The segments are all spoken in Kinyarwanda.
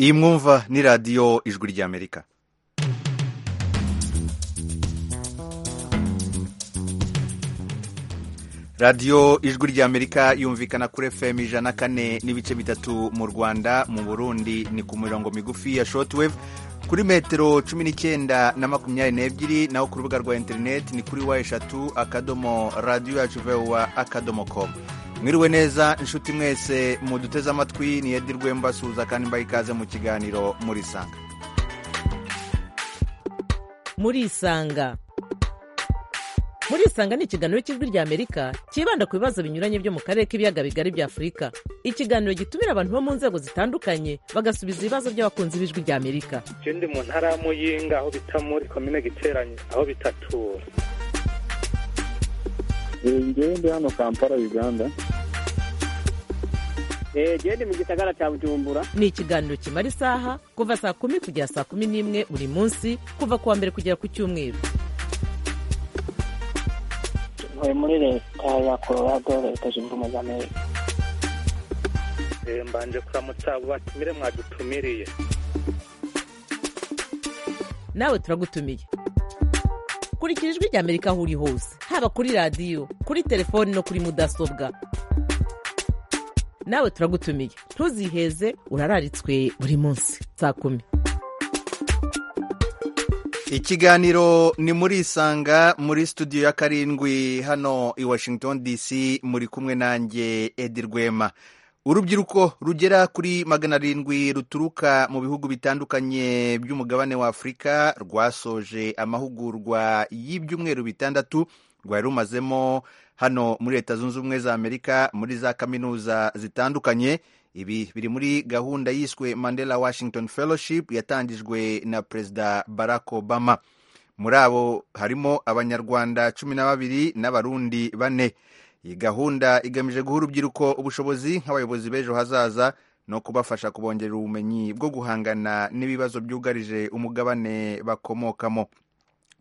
iyi mwumva ni radiyo ijwi ry'amerika radiyo ijwi ry'amerika yumvikana kuri fm ijana kane n'ibice bitatu mu rwanda mu burundi ni ku mirongo migufi ya shortwave kuri metero cumi n'icyenda na makumyabiri n'ebyiri naho ku rubuga rwa interineti ni kuri wa eshatu akadomo radiyo yacu vewa akadomo komu mwiriwe neza inshuti mwese muduteze amatwi ni edi rwemba suza kandi mbaha ikaze mu kiganiro muri sanga muri isanga muri isanga ni ikiganiro cy'ijwi ry'amerika cyibanda ku bibazo binyuranye byo mu karere k'ibiyaga bigari bya afurika ikiganiro gitumira abantu bo mu nzego zitandukanye bagasubiza ibibazo by'abakunzi b'ijwi ry'amerika icyo ndi mu ntara ya muyinga aho bita muri komine giteranye aho bitatura ngewe ndi hano kampala uganda ngewe ndi mu gisagara cya bujumbura ni ikiganiro kimara isaha kuva saa kumi kugera saa kumi n'imwe buri munsi kuva ku wa mbere kugera ku cyumweru ntuye muri leta ya colorado leta zunze ubumwe za amerika mbanje kuramutsa abo batumire mwadutumiriye nawe turagutumiye kurikira ijwi ry'amerika aho uri hose haba kuri radiyo kuri telefoni no kuri mudasobwa nawe turagutumiye ntuziheze urararitswe buri munsi saa kumi ikiganiro ni muri isanga muri studio ya karindwi hano i washington dc muri kumwe nanjye edi rwema urubyiruko rugera kuri magana arindwi ruturuka mu bihugu bitandukanye by'umugabane wa afurika rwasoje amahugurwa y'ibyumweru bitandatu rwari rumazemo hano muri leta zunze ubumwe za amerika muri za kaminuza zitandukanye ibi biri muri gahunda yiswe mandela washington fellowship yatangijwe na perezida barack obama muri abo harimo abanyarwanda cumi na babiri n'abarundi bane iyi gahunda igamije guha urubyiruko ubushobozi nk'abayobozi b'ejo hazaza no kubafasha kubongerera ubumenyi bwo guhangana n'ibibazo byugarije umugabane bakomokamo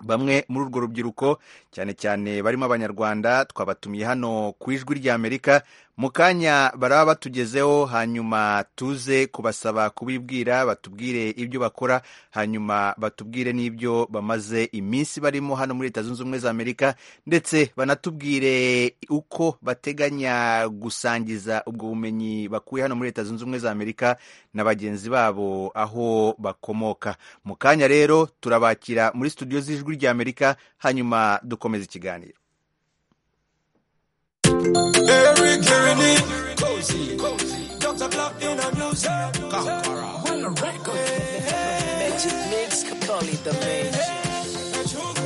bamwe muri urwo rubyiruko cyane cyane barimo abanyarwanda twabatumiye hano ku ijwi ry'amerika mu kanya baraba batugezeho hanyuma tuze kubasaba kubibwira batubwire ibyo bakora hanyuma batubwire n'ibyo bamaze iminsi barimo hano muri leta zunze ubumwe za amerika ndetse banatubwire uko bateganya gusangiza ubwo bumenyi bakuye hano muri leta zunze ubumwe za amerika na bagenzi babo aho bakomoka mu kanya rero turabakira muri studio z'ijwi ry'amerika hanyuma dukomeza ikiganiro Eric Kearney, Cozy, Dr. Glock in a music, Conqueror, when the record Magic Mix, Capoli, the Magic.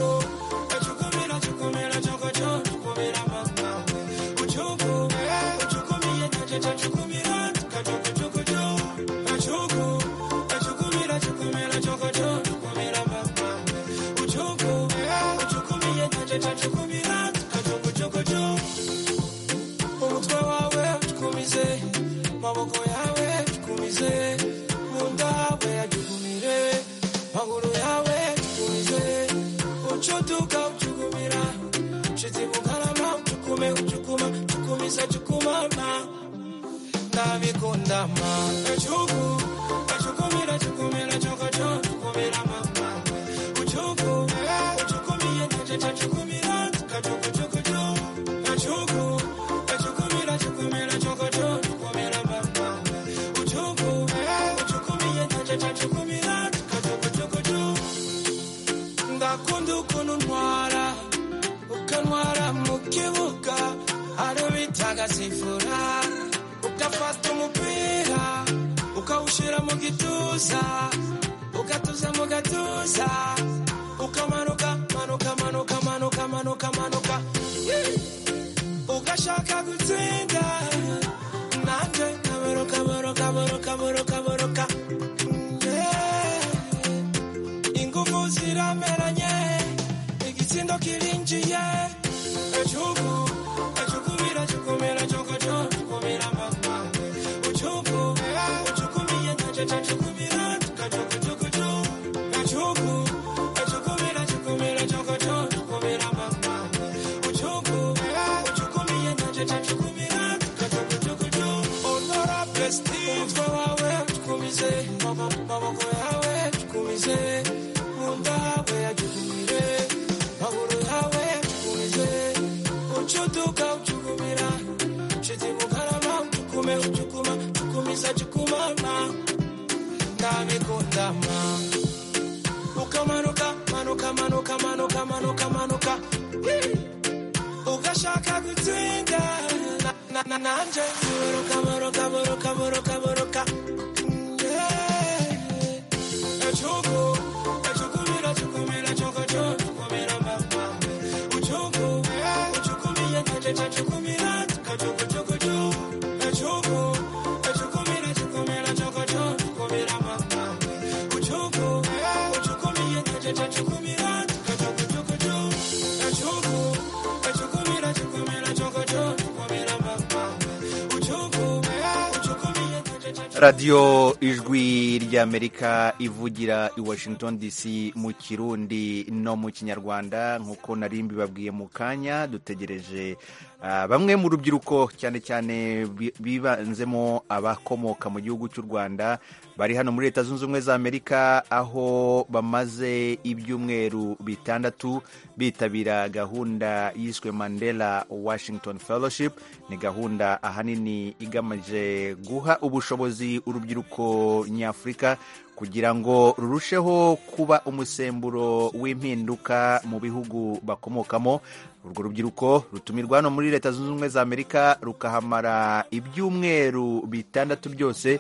tukumize maboko yawe tukumize nkunda we yagihumire maguru yawe tukumize ucutuka ucugumira shiti mukarama ucukume ucukuma cukumisa cukumama ndabikundama ukamanuka manuka manuka manuka manuka manuka ugashaka gutsinda na- na- na- nanje boroka boroka boroka boroka boroka Yeah. Echugu, echukumira, chukumira, chokocho, chukumira, mama. Uchugu, uchukumira, chachacha, chukumira, choko, chokocho. Echugu, echukumira, chukumira, chokocho, chukumira, mama. Uchugu, uchukumira, chachacha, chukumira, choko, chokocho. Echugu, echukumira, chukumira, chokocho, chukumira, mama. Uchugu, uchukumira, chachacha, radiyo ijwi ry'amerika ivugira i washington dc mu kirundi no mu kinyarwanda nk'uko nari mbibabwiye mu kanya dutegereje ah, bamwe mu rubyiruko cyane cyane bi- bibanzemo abakomoka mu gihugu cy'u rwanda bari hano muri leta zunze ubumwe za amerika aho bamaze ibyumweru bitandatu bitabira gahunda yiswe mandela washington fellowship ni gahunda ahanini igamije guha ubushobozi urubyiruko nyafurika kugira ngo rurusheho kuba umusemburo w'impinduka mu bihugu bakomokamo urwo rubyiruko rutumirwa hano muri leta zunze ubumwe za amerika rukahamara ibyumweru bitandatu byose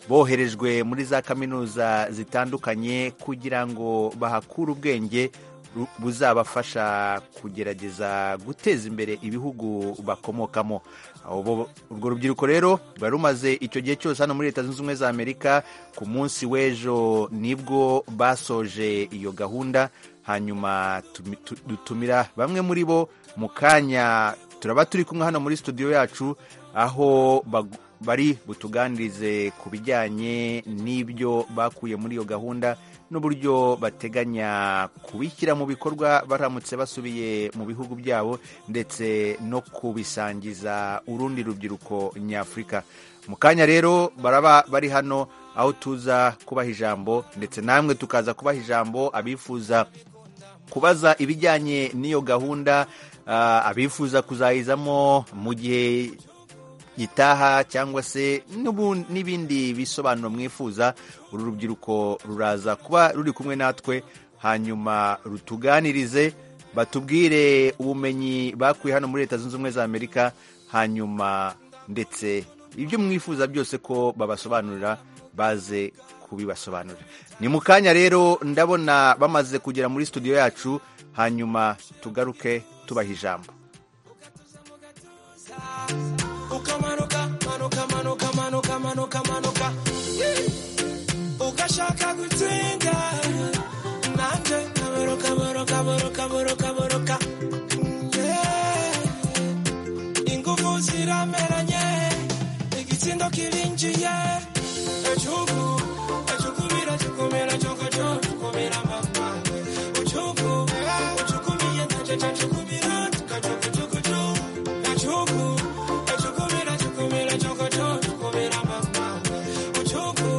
boherejwe muri za kaminuza zitandukanye kugira ngo bahakure ubwenge ru- buzabafasha kugerageza guteza imbere ibihugu bakomokamo Abo bo- urwo rubyiruko rero ruba rumaze icyo gihe cyose hano muri leta zunze ubumwe za amerika ku munsi w'ejo nibwo basoje iyo gahunda hanyuma tumi- tu- dutumira bamwe muri bo mu kanya turaba turi kumwe hano muri studio yacu aho bag- bari butuganirize ku bijyanye n'ibyo bakuye muri iyo gahunda n'uburyo bateganya kubishyira mu bikorwa baramutse basubiye mu bihugu byabo ndetse no kubisangiza urundi rubyiruko nyafurika mu kanya rero baraba bari hano aho tuza kubaha ijambo ndetse namwe tukaza kubaha ijambo abifuza kubaza ibijyanye n'iyo gahunda ah, abifuza kuzayizamo mu gihe gitaha cyangwa se n'ubu- n'ibindi bisobanuro mwifuza uru rubyiruko ruraza kuba ruri kumwe natwe hanyuma rutuganirize batubwire ubumenyi bakuye hano muri leta zunze ubumwe za amerika hanyuma ndetse ibyo mwifuza byose ko babasobanurira baze kubibasobanurira ni mu kanya rero ndabona bamaze kugera muri studio yacu hanyuma tugaruke tubaha ijambo ukamanuka manuka manuka manuka manuka manuka ugashaka gutsinda nanjye kaboroka boroka boroka boroka boroka Yeah. ingufu zirameranye igitsindo kirinjiye ejugu ejukumira jukumira jogojo jukumira mama ujugu ujukumiye najeje jukumira tukajugujuguju ejugu ejukumira jukumira jogojo jukumira mama ujugu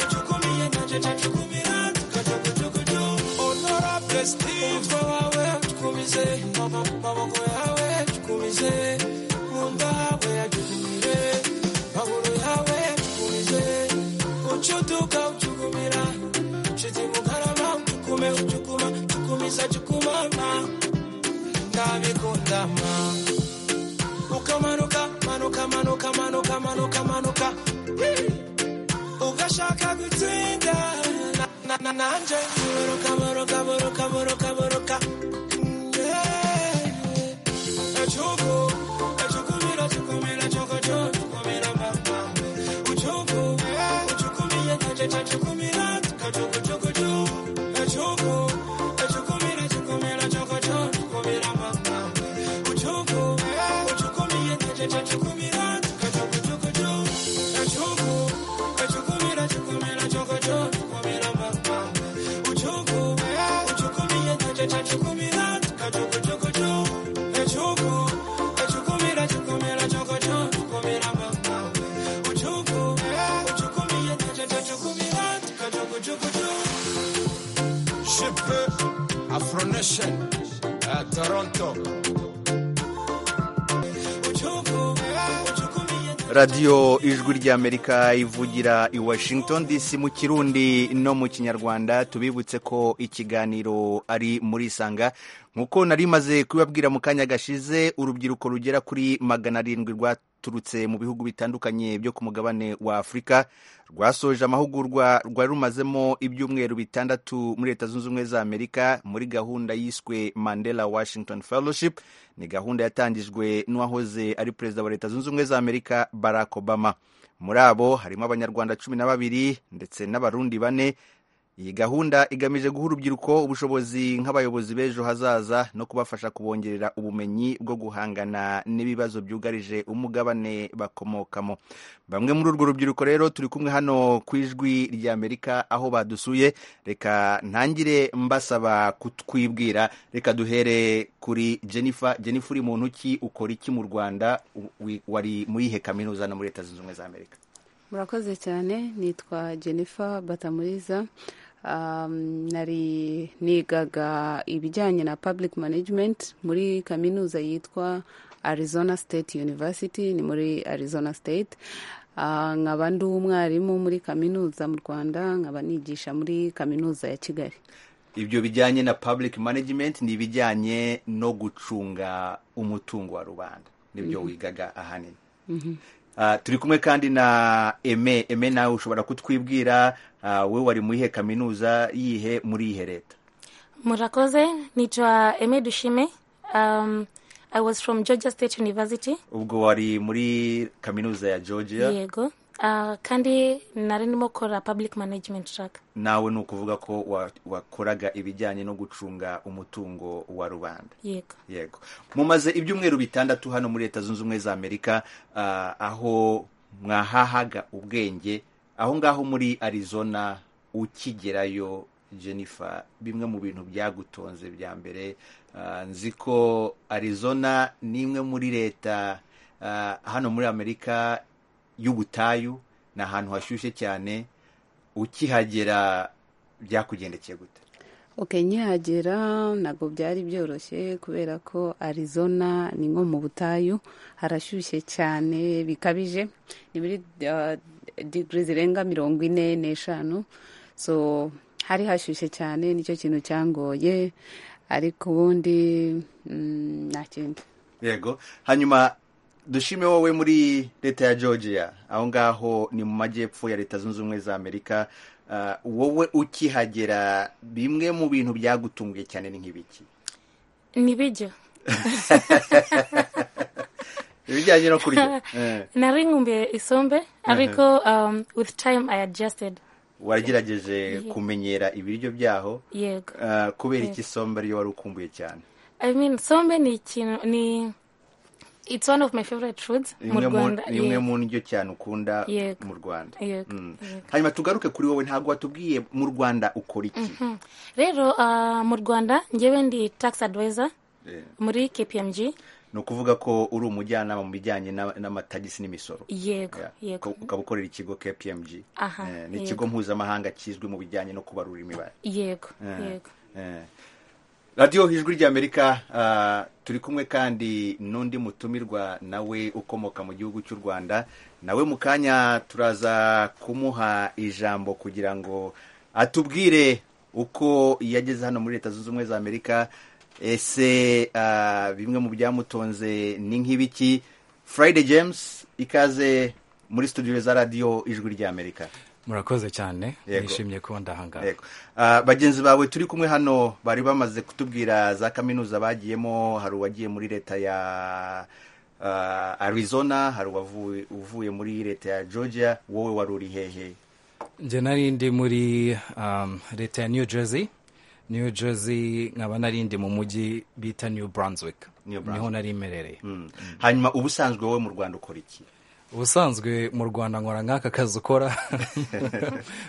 ujukumiye najeje jukumira tukajugujuguju honorable steve wawe tukumize mabo- maboko yawe tukumize nkunda we yajukumire maguru yawe tukumize ucutuka ucugumira shiti mukarama ucukume ucukuma cukumisa cukumama ndabikundama ukamanuka manuka manuka manuka manuka manuka ugashaka gutsinda na- na- na- nanje boroka boroka boroka boroka boroka yeah. Echugu, echukumira, chukumira, chokocho, chukumira, mama. Uchugu, uchukumira, chachacha, chukumira, kachugu, chukuchu. Echugu, echukumira, chukumira, chokocho, chukumira, mama. Uchugu, uchukumira, chachacha, chukumira, kachugu, chukuchu. Echugu, echukumira, chukumira, chokocho, chukumira, mama. Uchugu, uchukumira, chachacha, chukumira, kachugu, chukuchu. Echugu, echukumira, chukumira, chokocho, chukumira, mama. Uchugu, uchukumira, chachacha, coronation at Toronto. radiyo ijwi ry'amerika ivugira i washington dc mu kirundi no mu kinyarwanda tubibutse ko ikiganiro ari muri isanga nk'uko nari maze kubibabwira mu kanya gashize urubyiruko rugera kuri magana arindwi rwaturutse mu bihugu bitandukanye byo ku mugabane wa afurika rwasoje amahugurwa rwari rumazemo ibyumweru bitandatu muri leta zunze ubumwe za amerika muri gahunda yiswe mandela washington fellowship ni gahunda yatangijwe n'uwahoze ari perezida wa leta zunze ubumwe za amerika barack obama muri abo harimo abanyarwanda cumi na babiri ndetse n'abarundi bane iyi gahunda igamije guha urubyiruko ubushobozi nk'abayobozi b'ejo hazaza no kubafasha kubongerera ubumenyi bwo guhangana n'ibibazo byugarije umugabane bakomokamo bamwe muri urwo rubyiruko rero turi kumwe hano ku ijwi ry'amerika aho badusuye reka ntangire mbasaba kutwibwira reka duhere kuri jennifer jennifer uri mu ntoki ukora iki mu rwanda U- wi- wari muri ihe kaminuza no muri leta zunze ubumwe za amerika murakoze cyane nitwa jennifer batamuriza Um, nari nigaga ibijyanye na public management muri kaminuza yitwa arizona state university ni muri arizona state Ah, nkaba ndi umwarimu muri kaminuza mu rwanda nkaba nigisha muri kaminuza ya kigali ibyo bijyanye na public management ni ibijyanye no gucunga umutungo wa rubanda nibyo wigaga ahanini Ah, turi kumwe kandi na eme eme nawe ushobora kutwibwira ah, we wari mu iyihe kaminuza yihe muri iyihe leta Murakoze, naitwa Eme Dushime. Um, I was from Georgia State University. ubwo wari muri kaminuza ya georgia Yego. Uh, kandi nari ndimo kora public management track. nawe ni ukuvuga ko wa- wakoraga ibijyanye no gucunga umutungo wa rubanda Yego. yego mumaze ibyumweru bitandatu hano muri leta zunze ubumwe za amerika ah, aho mwahahaga ubwenge aho ngaho muri arizona ukigerayo jennifer bimwe mu bintu byagutonze bya mbere ah, nzi ko arizona ni imwe muri leta ah, hano muri amerika y'ubutayu ni ahantu hashyushye cyane ukihagera byakugendekeye gute ok nkihagera ntabwo byari byoroshye kubera ko arizona ni nko mu butayu harashyushye cyane bikabije ni muri uh, digiri zirenga mirongo ine n'eshanu so hari hashyushye cyane nicyo kintu cyangoye ariko ubundi mm, nta kindi yego hanyuma dushime wowe muri leta ya georgia aho ngaho ni mu majyepfo ya leta zunze ubumwe za amerika Ah, wowe ukihagera bimwe mu bintu byagutunguye cyane ni nk'ibiki Nibijyo. ibijyanye no kurya Eh, Nari ngumbiye isombe ariko um, with time I adjusted. waragerageje kumenyera ibiryo byaho Yego. ah, kubera iki sombe ariyo wari ukumbuye cyane I mean sombe ni ikintu ni it's one of my favorite foods mu Imwe mu- Rwanda. ni imwe Yego. mu ndyo cyane ukunda Yego. mu rwanda Yego. Mm. Yego. hanyuma tugaruke kuri wowe ntabwo watubwiye mu rwanda ukora iki Rero uh, mu Rwanda njyewe ndi tax advisor Eh. muri KPMG. ni ukuvuga ko uri umujyanama mu bijyanye na- n'amatagisi n'imisoro Yego. Yeah. Yego. Ko- ukaba ukorera ikigo kpmg Aha, Eh, ni yego. ikigo mpuzamahanga kizwi mu bijyanye no kubarura imibare Yego. Eh, Yego. eh. radiyo ijwi ry'amerika ah, turi kumwe kandi n'undi mutumirwa nawe ukomoka mu gihugu cy'u rwanda nawe mu kanya turaza kumuha ijambo kugira ngo atubwire uko yageze hano muri leta zunze ubumwe za amerika ese ah, bimwe mu byamutonze ni nk'ibiki friday james ikaze muri studio za radiyo ijwi ry'amerika murakoze cyane Yego. nishimiye kuba ndahangaha Yego. Ah, bagenzi bawe turi kumwe hano bari bamaze kutubwira za kaminuza bagiyemo hari uwagiye muri leta ya ah, arizona hari uwavuye- uvuye muri leta ya georgia wowe wari uri hehe nge nari ndi muri um, leta ya new jersey new jersey nkaba nari ndi mu mujyi bita new brunswick New Brunswick. niho nari imerereye Mm. hanyuma ubusanzwe wowe mu rwanda ukora iki ubusanzwe mu rwanda nkora nk'aka kazi ukora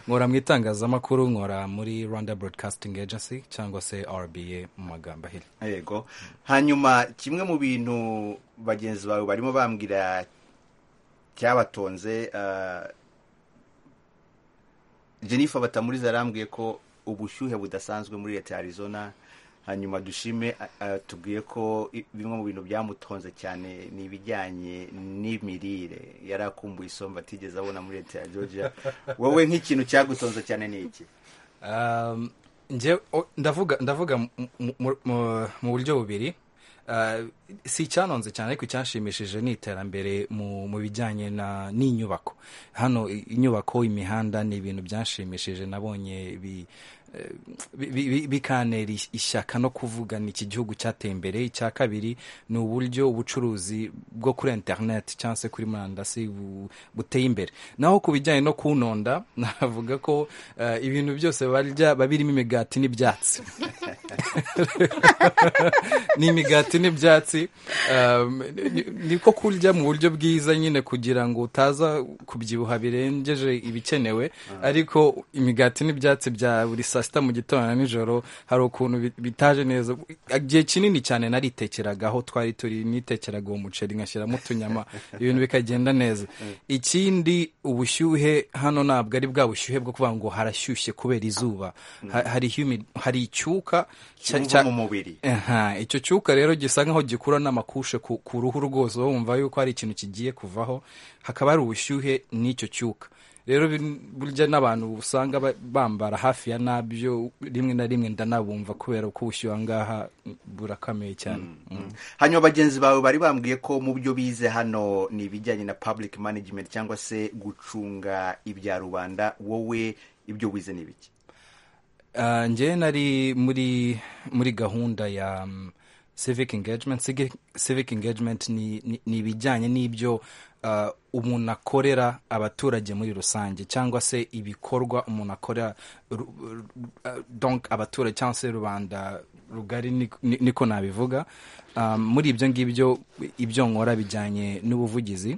nkora mu itangazamakuru nkora muri rwanda broadcasting agency cyangwa se rba mu magambo ahiri yego hanyuma kimwe mu bintu bagenzi bawe barimo bambwira cyabatonze ah, jennifer batamuriza arambwiye ko ubushyuhe budasanzwe muri leta ya arizona hanyuma dushime a- a- tubwiye ko i- bimwe mu bintu byamutonze cyane ni ibijyanye n'imirire yari akumbuye isombe atigeze abona muri leta ya georgia wowe nk'ikintu cyagutonze cyane ni iki Um, nje o- ndavuga ndavuga mu- mu- mu- mu- mu buryo bubiri Uh, si icyanonze cyane ariko icyanshimishije ni iterambere mu, mu bijyanye na n'inyubako hano i- inyubako imihanda ni ibintu byanshimishije nabonye bi, eh, bi- bi- bi- bikantera is- ishyaka no kuvuga ni iki gihugu cyateye imbere icya kabiri ni uburyo ubucuruzi bwo kuri interineti cyangwa se kuri murandasi bu- buteye imbere naho ku bijyanye no kunonda navuga ko eh, ibintu byose barya babirimo imigati n'ibyatsi ni imigati n'ibyatsi um, ni- niko kurya mu buryo bwiza nyine kugira ngo utaza kubyibuha birengeje ibikenewe ariko imigati n'ibyatsi bya buri saa sita mu gitondo na nijoro hari ukuntu bi- bitaje neza igihe kinini cyane naritekeragaho twari turi nitekeraga uwo muceri nkashyiramo utunyama ibintu bikagenda neza ikindi ubushyuhe hano ntabwo ari bwa bushyuhe bwo kuvuga ngo harashyushye kubera izuba Ha- hari humid- hari icyuka cya- Cyumva cya- mu mubiri. Aha, icyo cyuka rero gisa nkaho gikura n'amakushe ku, ku ruhu rwose uba wumva yuko hari ikintu kigiye kuvaho hakaba hari ubushyuhe n'icyo cyuka rero bin- burya n'abantu usanga ba- bambara hafi ya nabyo rimwe na rimwe ndanabumva kubera ko ubushyuhe angaha burakomeye cyane Mm. hanyuma bagenzi bawe bari bambwiye ko mu byo bize hano ni ibijyanye na public management cyangwa se gucunga ibya rubanda wowe ibyo wize ni ibiki Uh, njyewe nari muri muri gahunda ya um, civic engagement civic, civic engagement ni, ni, ni ibijyanye n'ibyo uh, umuntu akorera abaturage muri rusange cyangwa se ibikorwa umuntu akorera ru- ru- uh, donc abaturage cyangwa se rubanda rugari ni- ni- niko nabivuga um, muri ibyo ngibyo ibyo nkora bijyanye n'ubuvugizi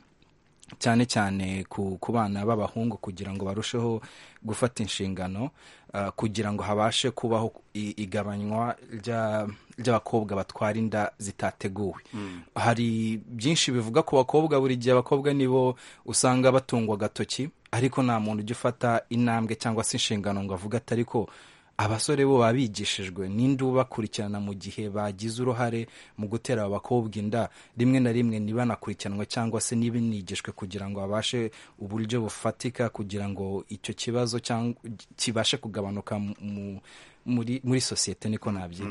cyane cyane ku, ku bana b'abahungu kugira ngo barusheho gufata inshingano uh, kugira ngo habashe kubaho i- igabanywa rya- ry'abakobwa batwara inda zitateguwe Mm. hari byinshi bivuga ku bakobwa buri gihe abakobwa nibo usanga batungwa agatoki ariko nta muntu ujya ufata intambwe cyangwa se inshingano ngo avuga ati ariko abasore bo baba bigishijwe ninde ubakurikirana mu gihe bagize uruhare mu gutera abo bakobwa inda rimwe na rimwe ntibanakurikiranwe cyangwa se ntibanigishwe kugira ngo babashe uburyo bufatika kugira ngo icyo kibazo cyangwa kibashe kugabanuka mu- mu- muri, muri sosiyete niko nabyita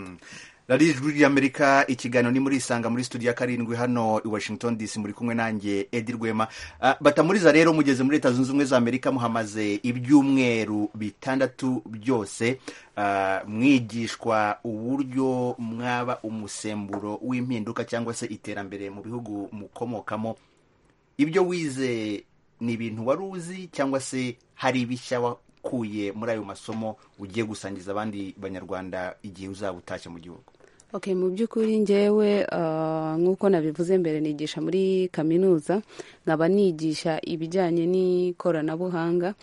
rari ijwi ry'amerika ikiganiro ni muri isanga muri studio ya karindwi hano i washington dc muri kumwe nanjye edi rwema Ah, batamuriza rero mugeze muri leta zunze ubumwe za amerika muhamaze ibyumweru bitandatu byose ah, mwigishwa uburyo mwaba umusemburo w'impinduka cyangwa se iterambere mu bihugu mukomokamo ibyo wize ni ibintu wari uzi cyangwa se hari ibishya wakuye muri ayo masomo ugiye gusangiza abandi banyarwanda igihe uzaba utashye mu gihugu Okay, mu by'ukuri njyewe ah, nk'uko nabivuze mbere nigisha muri kaminuza nkaba nigisha ibijyanye n'ikoranabuhanga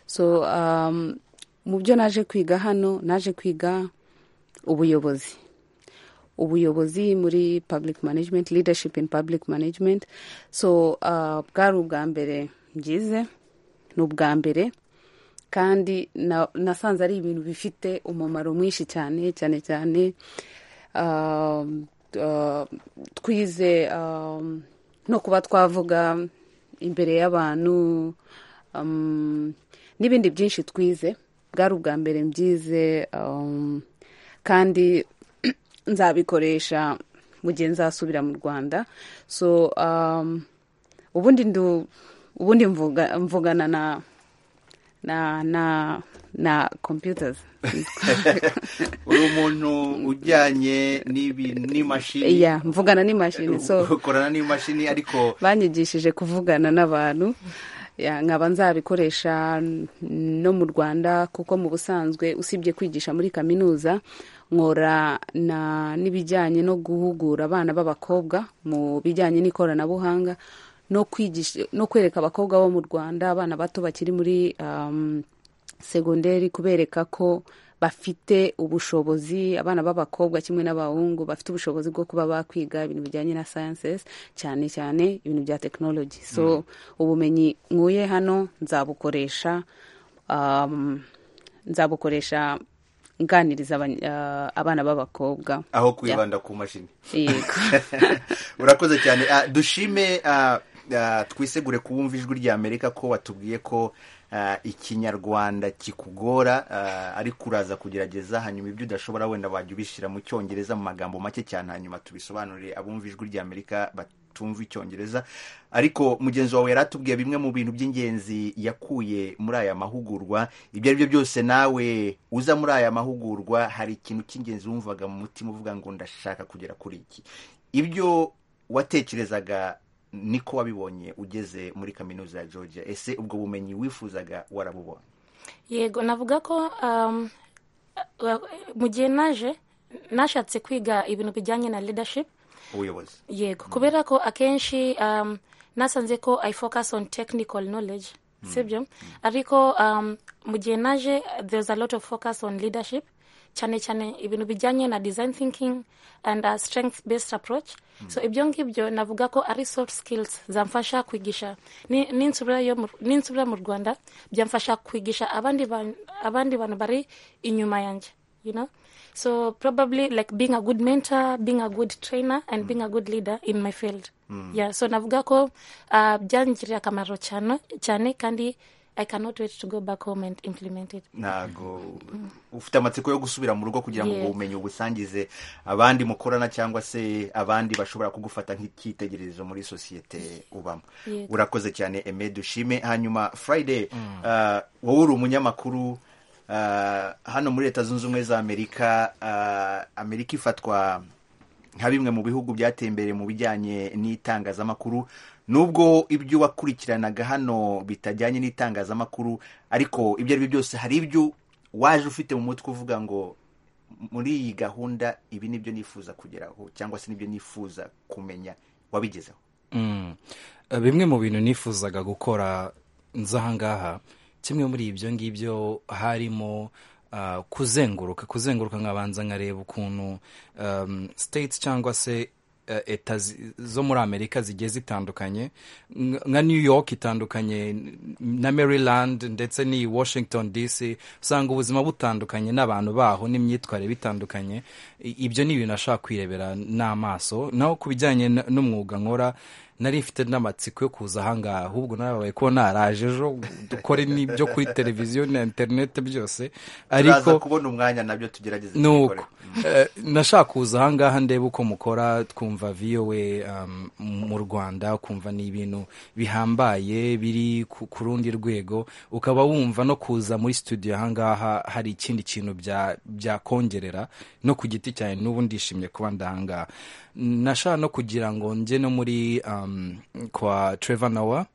so um, mu byo naje kwiga hano naje kwiga ubuyobozi ubuyobozi muri public management leadership in public management so ah, bwari ubwa mbere byize ni ubwa mbere kandi na- nasanze ari ibintu bifite umumaro mwinshi cyane cyane cyane um, uh, twize um, no kuba twavuga imbere y'abantu um, n'ibindi byinshi twize bwari ubwa mbere mbyize um, kandi nzabikoresha mu gihe nzasubira mu rwanda so um, ubundi ndu ubundi mvuga, mvugana na na na na computers uri umuntu ujyanye n'ibi- n'imashini yeah, mvugana n'imashini so ukorana n'imashini ariko banyigishije kuvugana n'abantu Ya, nkaba nzabikoresha no mu rwanda kuko mu busanzwe usibye kwigisha muri kaminuza nkora na n'ibijyanye no guhugura abana b'abakobwa mu bijyanye n'ikoranabuhanga no kwigisha no kwereka abakobwa bo mu rwanda abana bato bakiri muri um, segonderi kubereka ko bafite ubushobozi abana b'abakobwa kimwe n'abahungu bafite ubushobozi bwo kuba bakwiga ibintu bijyanye na sciences cyane cyane ibintu bya technology so ubumenyi nkuye hano nzabukoresha um, nzabukoresha nganiriza abany- ah, abana b'abakobwa aho kwibanda ku mashini Yego. urakoze cyane Ah, dushime ah, ah, twisegure kubumva ijwi rya amerika ko watubwiye ko ah, ikinyarwanda kikugora ah, ariko uraza kugerageza hanyuma ibyo udashobora wenda wajya ubishyira mu cyongereza mu magambo make cyane hanyuma tubisobanurire abumva ijwi rya amerika batumva icyongereza ariko mugenzi wawe yari atubwiye bimwe mu bintu by'ingenzi yakuye muri aya mahugurwa ibyo ari byo byose nawe uza muri aya mahugurwa hari ikintu cy'ingenzi wumvaga mu mutima uvuga ngo ndashaka kugera kuri iki ibyo watekerezaga niko wabibonye ugeze muri kaminuza ya georgia ese ubwo bumenyi wifuzaga warabubonye yego navuga ko um, wa- mu gihe naje nashatse kwiga ibintu bijyanye na leadership ubuyobozi yego kubera ko akenshi um, nasanze ko i focus on technical knowledge sibyo ariko um, mu gihe naje there's a lot of focus on leadership cyane cyane ibintu bijyanye na design thinking and uh, strength based approach so ibyo ngibyo navuga ko ari soft skills zamfasha kwigisha Ni- ninsubira yo mu- ninsubira mu rwanda byamfasha kwigisha abandi ban- abandi bantu bari inyuma yanjye you know so probably like being a good mentor being a good trainer and being a good leader in my field Mm. yeah so navuga ko uh, byangirira akamaro cyane cyane kandi i cannot wait to go back home and implement it ntago ufite amatsiko yo gusubira mu rugo kugira ngo ubwo Yego. bumenyi ubusangize abandi mukorana cyangwa se abandi bashobora kugufata nk'icyitegererezo muri sosiyete ubamo Yego. urakoze cyane eme dushime hanyuma friday ah, wowe uri umunyamakuru ah, hano muri leta zunze ubumwe za amerika ah, amerika ifatwa nka bimwe mu bihugu byateye imbere mu bijyanye n'itangazamakuru nubwo ibyo wakurikiranaga hano bitajyanye n'itangazamakuru ariko ibyo ari byo byose hari ibyo waje ufite mu mutwe uvuga ngo muri iyi gahunda ibi ni byo nifuza kugeraho cyangwa se nibyo nifuza kumenya wabigezeho Mm. Eh, bimwe mu bintu nifuzaga gukora nza ahangaha kimwe muri ibyo ngibyo harimo ah, kuzenguruka kuzenguruka nkabanza nkareba ukuntu um, states cyangwa se eh, eta zi- zo muri amerika zigiye zitandukanye Ng- nka new york itandukanye n- na maryland ndetse n'iyi washington dc usanga ubuzima butandukanye n'abantu baho n'imyitwarire bitandukanye I- ibyo ni ibintu ashaka kwirebera n'amaso naho ku bijyanye n- n'umwuga nkora nari mfite n'amatsiko yo kuza ahangaha ahubwo narabaye ko naraje ejo dukore n'ibyo kuri televiziyo na interineti byose turaza ariko kubona umwanya nabyo tugerageze nuko tubikore. Eh, nashaka kuza ahangaha ndebe uko mukora twumva vowe um, mu rwanda ukumva ni ibintu bihambaye biri ku ku rundi rwego ukaba wumva no kuza muri studio ahangaha hari ikindi kintu bya- byakongerera no ku giti cyanjye n'ubu ndishimye kuba ndahangaha nashaka no kugira ngo nge no muri um, kwa trevor nowa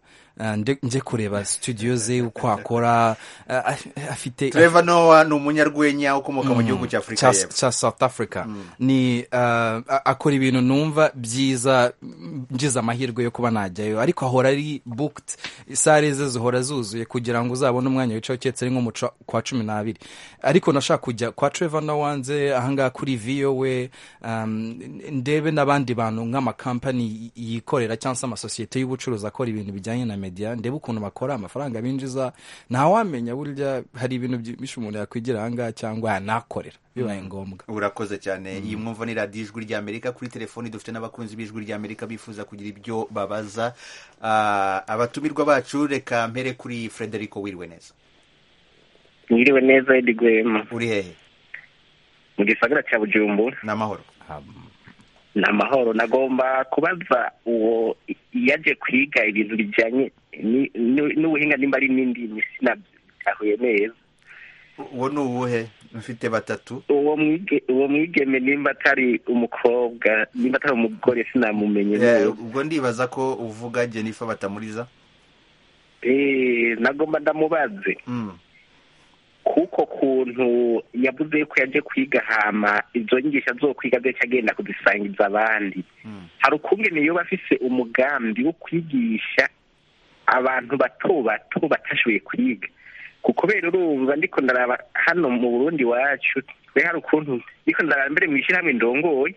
njye kureba studio ze uko akora eh, af- afite trevor nowa ni umunyarwenya ukomoka mu Mm. gihugu cya afurika Cya- y'epfo cya south africa ni uh, a- akora ibintu numva byiza mm, ngize amahirwe yo kuba najyayo ariko ahora ari booked sare ze zihora zuzuye kugira ngo uzabone umwanya wicaye uketse ari nko mu cua- kwa cumi n'abiri ariko nashaka kujya kwa trevor nowanze ahangaha kuri vowe um, ndebe n'abandi bantu nk'amakampani yikorera cyangwa se amasosiyete y'ubucuruzi akora ibintu bijyanye na media ndebe ukuntu bakora amafaranga binjiza ntawamenya burya hari ibintu byinshi umuntu yakwigira ahangaha cyangwa yanakorera bibaye ngombwa urakoze cyane iyi mwumva ni radiyo ijwi rya amerika kuri telefoni dufite n'abakunzi b'ijwi rya amerika bifuza kugira ibyo babaza Ah, abatumirwa bacu reka mpere kuri frederico wiriwe neza mwiriwe neza edi gwema uri hehe mu gisagara cya bujumbura ni amahoro ni amahoro nagomba kubaza uwo yaje kwiga ibintu bijyanye ni- ni- n'ubuhinga nimba ari n'indimi sinabyahuye neza uwo ni uwuhe mfite batatu uwo mwige- uwo mwigeme nimba atari umukobwa nimba atari umugore sinamumenye Eh, neza ubwo ndibaza ko uvuga jenifa batamuriza Eh, nagomba ndamubaze Mm. kuko kuntu yavuze yuko yaje kwiga hama izo nyigisho zo kwiga azaca agenda kuzisangiza abandi hari ukungene iyo bafise umugambi wo kwigisha abantu bato bato batashoboye kwiga kuko kubera urumva ndiko ndaraba hano mu burundi wacu twe hari ukuntu ndiko ndaraba mbere mu ishyirahamwe ndongoye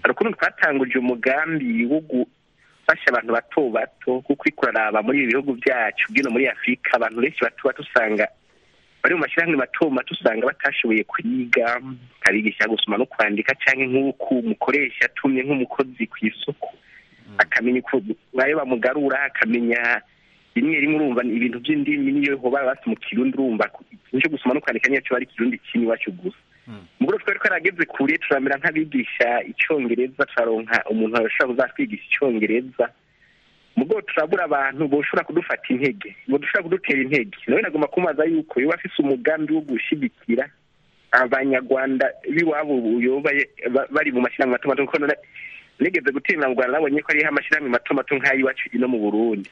hari ukuntu twatanguje umugambi wo gufasha abantu bato bato kuko uriko uraraba muri ibi bihugu byacu bwino muri afurika abantu benshi bato bato usanga bari mu mashyirahamwe mato mato usanga batashoboye kwiga abigisha gusoma no kwandika cyangwa nk'uko umukoresha atumye nk'umukozi ku isoko akamenya uko bayo bamugarura akamenya rimwe rimwe urumva ibintu by'indimi niyo baba basa mu kirundi urumva ikintu cyo gusoma no kwandika niyo kiba ari ikirundi kimwe iwacu gusa mugore twari twarageze kure turamera nk'abigisha icyongereza turaronka umuntu ashobora kuzatwigisha icyongereza ubwo turabura abantu boshobora kudufata intege bodushobora kudutera intege nawe nagomba kumubaza yuko yoba afise umugambi wo gushyigikira abanyarwanda b'iwabo yoba bari mu mashyirahamwe mato mato kuko nigeze gutemera mu rwanda nabonye ko hariho amashyirahamwe mato mato nk'ay'iwacu no mu burundi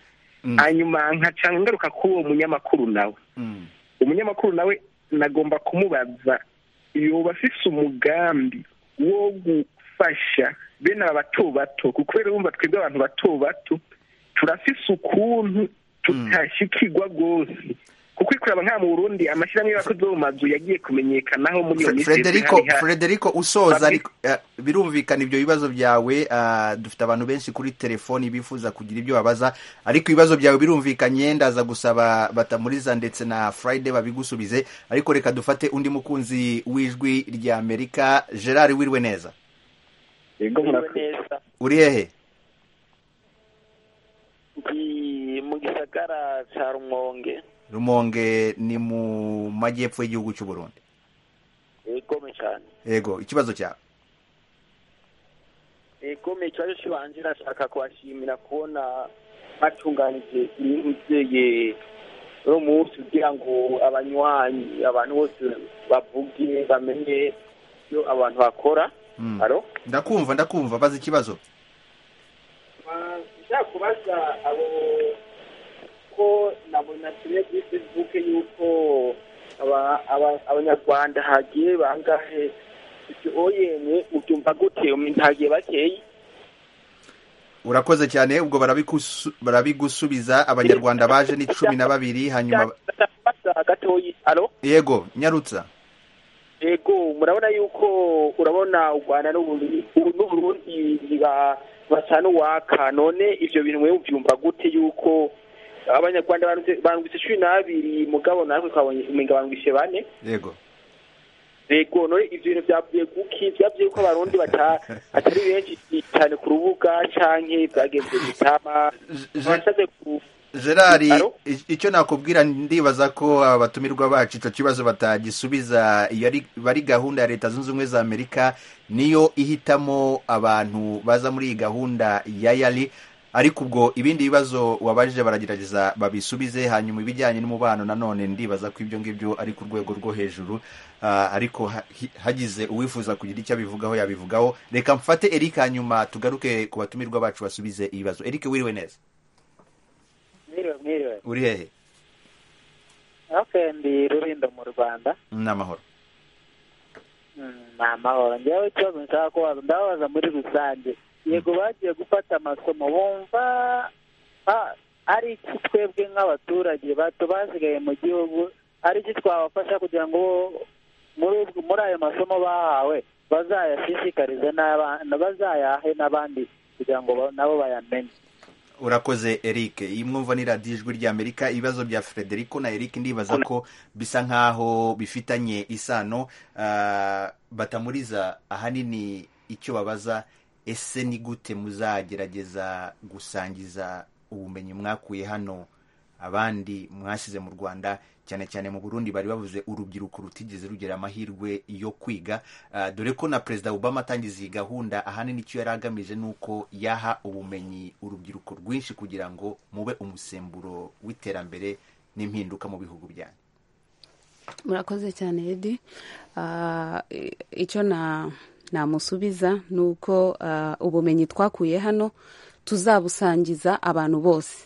hanyuma nkaca ngaruka kuri uwo munyamakuru nawe umunyamakuru nawe nagomba kumubaza yoba afise umugambi wo gufasha bene aba bato bato kuko rero bumva twebwe abantu bato bato turafise ukuntu tutashikirwa rwose kuko ikuraba nka mu burundi amashyirahamwe y'abakozi bo mu mazu yagiye kumenyekanaho muri iyo minsi Frederico Frederico usoza ariko eh, birumvikana ibyo bibazo byawe ah, dufite abantu benshi kuri telefoni bifuza kugira ibyo babaza ariko ibibazo byawe birumvikanye ndaza gusaba batamuriza ndetse na Friday babigusubize ariko reka dufate undi mukunzi w'ijwi rya Amerika Gerard Wirwe neza yego murakoze uri hehe ndi mu gisagara cya rumonge Rumonge ni mu majyepfo y'igihugu cy'u Burundi igome cyane yego ikibazo cyawe igome ikibazo kibanjira ashaka kubashimira kubona bacunganije ibintu byeye uno munsi kugira ngo abanywanyi abantu bose bavuge bamenye ibyo abantu bakora Mm. aro ndakumva ndakumva baza ikibazo nshaka kubaza abo ko nabona kimwe kuri facebook yuko aba- aba- abanyarwanda hagiye bangahe icyo oyene ubyumva gute hagiye bakeye urakoze cyane ubwo barabikusu- barabigusubiza abanyarwanda baje ni cumi na babiri hanyuma basa gatoyi aro yego nyarutsa yego murabona yuko urabona u rwanda n'Uburundi- u- n'uburundi biba- basa n'uwaka none ibyo bintu wewe ubyumva gute yuko abanyarwanda barungitse- barungitse cumi n'abiri mugabo natwe twabonye umenga barungitse bane yego yego none ibyo bintu byavuye kuki byavuye ko abarundi bata- atari benshi cyane ku rubuga canke byagenze gutama barasabye ku gerard Alo? i- icyo nakubwira ndibaza ko abatumirwa bacu icyo kibazo batagisubiza iyo ari- iba ari gahunda ya leta zunze ubumwe za amerika niyo ihitamo abantu baza muri iyi gahunda ya yari ariko ubwo ibindi bibazo wabajije baragerageza babisubize hanyuma ibijyanye n'umubano nanone ndibaza ko ibyo ngibyo ari ku rwego rwo hejuru Ah, ariko ha- hi- hagize uwifuza kugira icyo abivugaho yabivugaho reka mfate eric hanyuma tugaruke ku batumirwa bacu basubize ibibazo eric wiriwe neza mwiriwe mwiriwe uri hehe okay ndi rurindo mu rwanda ni amahoro Mm, ni amahoro ngewe ikibazo nshaka kubaza ndababaza muri rusange yego bagiye gufata amasomo bumva ah, ari iki twebwe nk'abaturage bato basigaye mu gihugu ari iki twabafasha kugira ngo bo- muri ubwo- muri ayo masomo bahawe bazayashishikarize n'abana bazayahe n'abandi kugira ngo ba- nabo bayamenye urakoze eric iyi mwumva ni radiyo ijwi rya amerika ibibazo bya frederico na eric ndibaza ko bisa nk'aho bifitanye isano Ah, batamuriza ahanini icyo babaza ese ni gute muzagerageza gusangiza ubumenyi mwakuye hano abandi mwasize mu rwanda cyane cyane mu burundi bari bavuze urubyiruko rutigeze rugera amahirwe yo kwiga Ah, dore ko na perezida obama atangiza iyi gahunda ahanini icyo yari agamije ni uko yaha ubumenyi urubyiruko rwinshi kugira ngo mube umusemburo w'iterambere n'impinduka mu bihugu byanyu murakoze cyane edi Ah, i- icyo na namusubiza ni uko ah, ubumenyi twakuye hano tuzabusangiza abantu bose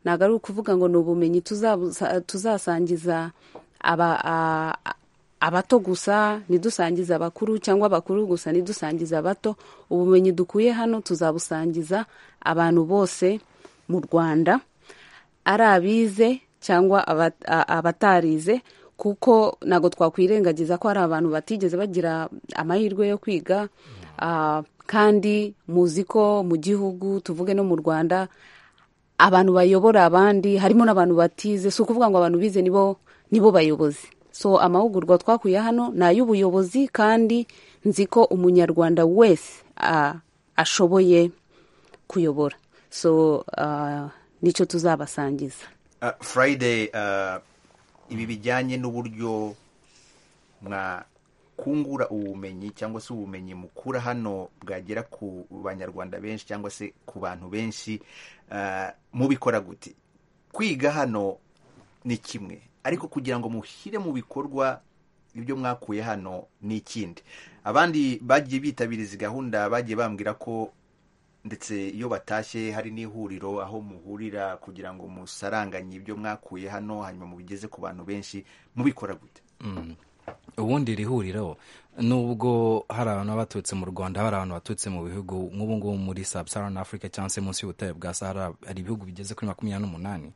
ntabwo ari ukuvuga ngo ni ubumenyi tuzabusa- tuzasangiza aba- a- a- abato gusa ntidusangize abakuru cyangwa abakuru gusa ntidusangize abato ubumenyi dukuye hano tuzabusangiza abantu bose mu rwanda ari abize cyangwa aba- a- abatarize kuko ntabwo twakwirengagiza ko hari abantu batigeze bagira amahirwe yo kwiga Ah, kandi muzi ko mu gihugu tuvuge no mu rwanda abantu bayobora abandi harimo n'abantu batize si ukuvuga ngo abantu bize nibo nibo bayobozi so amahugurwa twakuye hano ni ay'ubuyobozi kandi nzi ko umunyarwanda wese ah, ashoboye kuyobora so ah, nicyo tuzabasangiza Ah, friday ah, ibi bijyanye n'uburyo mwakungura ubumenyi cyangwa se ubumenyi mukura hano bwagera ku banyarwanda benshi cyangwa se ku bantu benshi ah, mubikora gute kwiga hano ni kimwe ariko kugira ngo mushyire mu bikorwa ibyo mwakuye hano ni ikindi abandi bagiye bitabira izi gahunda bagiye bambwira ko ndetse iyo batashye hari n'ihuriro aho muhurira kugira ngo musaranganye ibyo mwakuye hano hanyuma mubigeze ku bantu benshi mubikora gute Mm. ubundi iri huriro nubwo hari abantu baba baturutse mu rwanda hari abantu baturutse mu bihugu nk'ubu ngubu muri sub saharan africa cyangwa se munsi y'ubutare bwa sahara hari ibihugu bigeze kuri makumyabiri n'umunani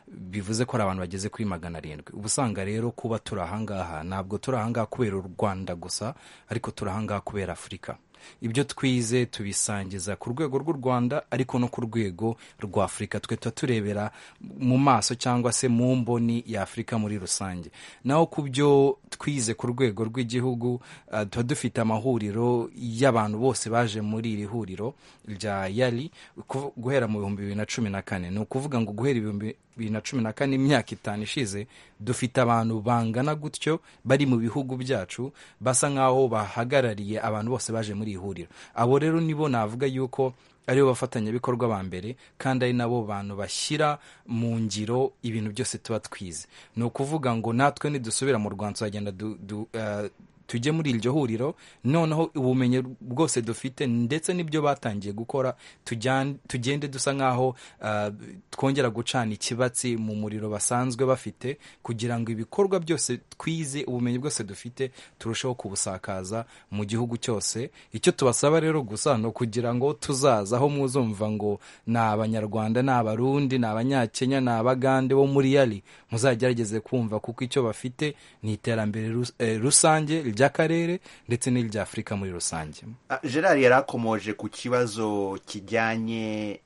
bivuze ko hari abantu bageze kuri magana arindwi uba usanga rero kuba turi ahangaha ntabwo turi ahangaha kubera u rwanda gusa ariko turi ahangaha kubera afurika ibyo twize tubisangiza ku rwego rw'u rwanda ariko no ku rwego rwa afurika tugahita turebera mu maso cyangwa se mu mboni ya afurika muri rusange naho ku byo twize ku rwego rw'igihugu ah, tuba dufite amahuriro y'abantu bose baje muri iri huriro rya yari ku- guhera mu bihumbi bibiri na cumi na kane ni ukuvuga ngo guhera ibihumbi bibiri na cumi na kane imyaka itanu ishize dufite abantu bangana gutyo bari mu bihugu byacu basa nk'aho bahagarariye abantu bose baje muri iri huriro abo rero nibo navuga yuko aribo bafatanyabikorwa ba mbere kandi ari nabo bantu bashyira mu ngiro ibintu byose tuba twize ni ukuvuga ngo natwe nidusubira mu rwanda tuzagenda du- du- eh, tujye muri iryo huriro noneho ubumenyi bwose dufite ndetse n'ibyo batangiye gukora tujyan- tugende dusa nk'aho ah, twongera gucana ikibatsi mu muriro basanzwe bafite kugira ngo ibikorwa byose twize ubumenyi bwose dufite turusheho kubusakaza mu gihugu cyose icyo tubasaba rero gusa ni ukugira ngo tuzaza aho muzumva ngo ni abanyarwanda ni abarundi ni abanyakenya ni abagande bo muri yari muzagerageze kumva kuko icyo bafite ni iterambere rus- eh, rusange ry'akarere ndetse n'iry'afurika muri rusange Ah, gerard yari akomoje ku kibazo kijyanye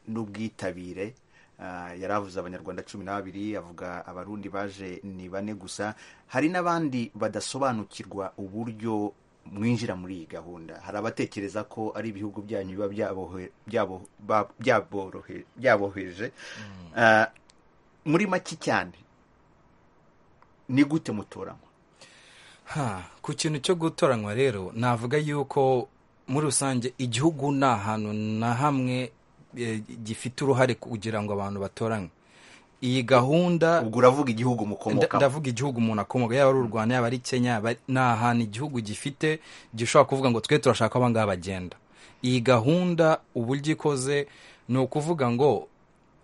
n'ubwitabire Ah, yari avuze abanyarwanda cumi na babiri avuga abarundi baje ni bane gusa hari n'abandi badasobanukirwa uburyo mwinjira muri iyi gahunda hari abatekereza ko ari ibihugu byanyu biba byabohe- byabo- ba- byaborohe- byaboheje Ah, muri make cyane ni gute mutoranywa Ha, ku kintu cyo gutoranywa rero navuga yuko muri rusange igihugu ni ahantu na hamwe eh, gifite uruhare kugira ngo abantu batoranywe iyi gahunda ubwo uravuga igihugu mukomokamo Nda- ndavuga igihugu umuntu akomoka yaba ari u rwanda yaba ari kenya yaba ari- ni ahantu igihugu gifite gishobora kuvuga ngo twe turashaka abangaba bagenda iyi gahunda uburyo ikoze ni ukuvuga ngo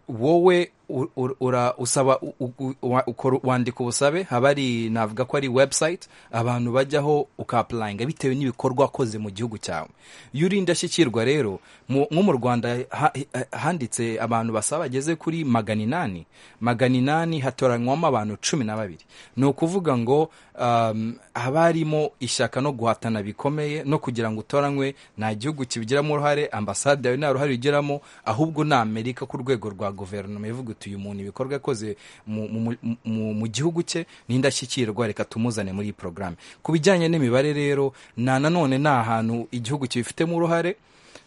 wowe u- u- ura- usaba u- u- wa- ukora- wandika ubusabe haba ari navuga ko ari website abantu bajyaho ukapulayinga bitewe n'ibikorwa wakoze mu gihugu cyawe iyo uri indashyikirwa rero mu- nko mu rwanda ha- ha- handitse abantu basaba bageze kuri magana inani magana inani hatoranywamo abantu cumi na babiri ni ukuvuga ngo um, haba harimo ishyaka no guhatana bikomeye no kugira ngo utoranywe nta gihugu kibigiramo uruhare ambasade yawe nta ruhare igiramo ahubwo ni amerika ku rwego rwa guverinoma ivuga uti uyu muntu ibikorwa yakoze mu, mu, mu, mu, mu gihugu cye ni indashyikirwa reka tumuzane muri iyi porogaramu ku bijyanye n'imibare rero na nanone ni ahantu igihugu kibifitemo uruhare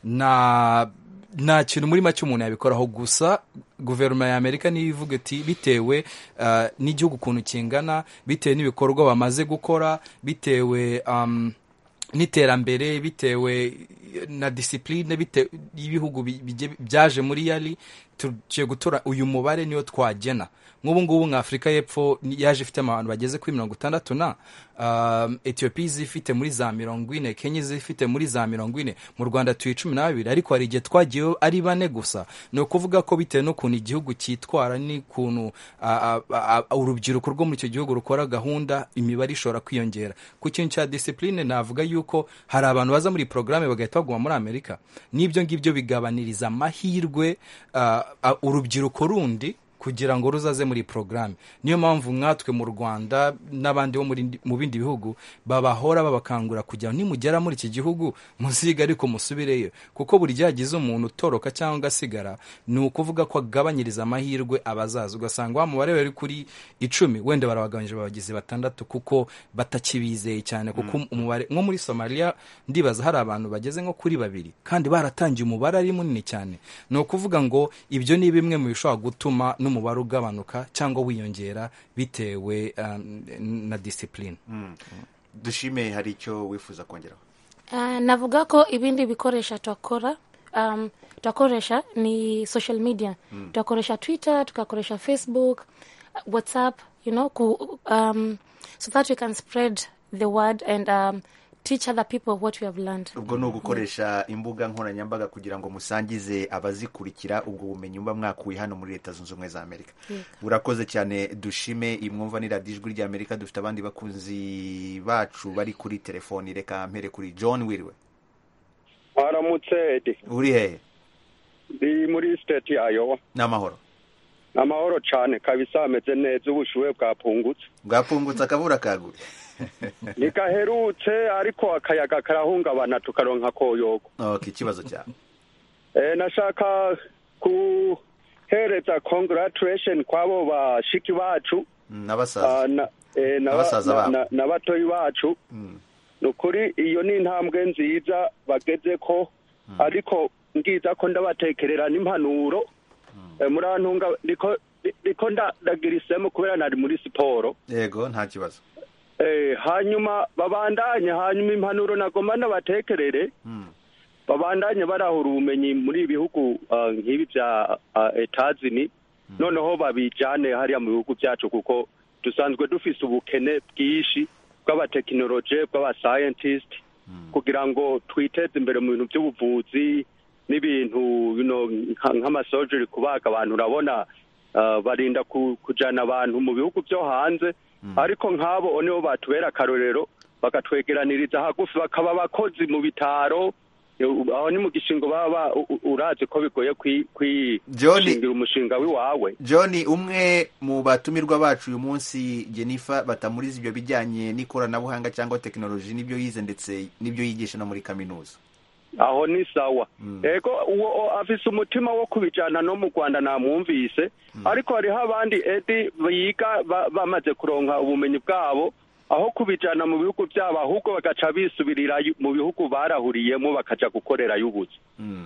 na nta kintu muri make umuntu yabikoraho gusa guverinoma ya amerika niyo ivuga iti bitewe uh, n'igihugu ukuntu kingana bitewe n'ibikorwa bamaze gukora bitewe um, n'iterambere bitewe na disipurine bitewe y'ibihugu bi- bijye- byaje muri yari tugiye gutora uyu mubare niyo twagena nk'ubu ngubu nka afurika y'epfo ni- yaje ifite abantu bageze kuri mirongo itandatu na um, etiyopiya izifite muri za mirongo ine kenya izifite muri za mirongo ine mu rwanda tuye cumi na babiri ariko hari igihe twagiyeho ari bane gusa ni ukuvuga ko bitewe n'ukuntu igihugu cyitwara n'ukuntu ah, ah, ah, urubyiruko rwo muri icyo gihugu rukora gahunda imibare ishobora kwiyongera ku kintu cya disipurine navuga yuko hari abantu baza muri iyi porogaramu bagahita baguma muri amerika n'ibyo ngibyo bigabaniriza amahirwe ah, ah, urubyiruko rundi kugira ngo ruzaze muri porogaramu niyo mpamvu nkatwe mu rwanda n'abandi bo muri- mu bindi bihugu babahora babakangura kugira ngo nimugera muri iki gihugu muzige ariko musubireyo kuko buri gihe hagize umuntu utoroka cyangwa asigara ni ukuvuga ko agabanyiriza amahirwe abazaza ugasanga wa mubare wari kuri icumi wenda barabagabanyije babagize batandatu kuko batakibizeye cyane kuko umubare nko muri somaliya ndibaza hari abantu bageze nko kuri babiri kandi baratangiye umubare ari munini cyane ni ukuvuga ngo ibyo ni bimwe mu bishobora gutuma n'umubare ugabanuka cyangwa wiyongera bitewe um, na disipurine dushime hari icyo wifuza kongeraho Uh, navuga ko ibindi bikoresho twakora um, twakoresha ni social media Mm. twakoresha twitter tukakoresha facebook uh, whatsapp you know ku, um, so that we can spread the word and um, teach other people what we have learned ubwo ni ugukoresha imbuga nkoranyambaga kugira ngo musangize abazikurikira ubwo bumenyi muba mwakuye hano muri leta zunze ubumwe za amerika Yego. urakoze cyane dushime imwumva ni radiyo ijwi ry'amerika dufite abandi bakunzi bacu bari kuri telefoni reka mpere kuri john wiriwe aramutse edi uri hehe ndi muri siteti ya yowa ni amahoro amahoro cyane kabisa ameze neza ubushuhe bwapfungutse bwapfungutse akabura kagure ntigaherutse ariko akayaga karahungabana tukaronka koyogo ok ikibazo cyawe Eh, nashaka guhereza congratulation kw'abo bashiki bacu Mm, n'abasaza Ah, na- eh, na- Abasaza na- babo. na- na batoyi bacu Mm. ni ukuri iyo ni intambwe nziza bageze ko ariko ngiza ko ndabatekerera n'impanuro Eh, murantunga niko niko nda- ndagira isemu kubera nari muri siporo yego nta kibazo Eh, hanyuma babandanye hanyuma impanuro nagomba ndabatekerere Mm. babandanye barahura ubumenyi muri ibihugu ah, nk'ibi bya ah, etazini noneho babijane hariya mu bihugu byacu kuko dusanzwe dufise ubukene bwinshi bw'abatekinoloje bw'abascientist kugira ngo twiteze imbere mu bintu by'ubuvuzi n'ibintu bino nka- nk'amasojeri kubaga abantu urabona ah, barinda ku- kujana abantu mu bihugu byo hanze ariko nk'abo nibo batubera akarorero bakatwegeraniriza hagufi bakaba abakozi mu bitaro Eu- aho ni mu gishingo baba u- u- urazi ko bigoye kwi- kwi- Johnny. kwishingira umushinga w'iwawe john umwe mu batumirwa bacu uyu munsi jennifer batamuriza ibyo bijyanye n'ikoranabuhanga cyangwa tekinoloji n'ibyo yize ndetse n'ibyo yigisha no muri kaminuza aho ni sawa ego uwo o- afise umutima wo kubijana no mu rwanda namwumvise ariko hariho abandi edi biga ba- bamaze kuronka ubumenyi bwabo aho kubijana mu bihugu byabo ahubwo bagaca bisubirira yu- mu bihugu barahuriyemo bakaja gukorerayo ubuzi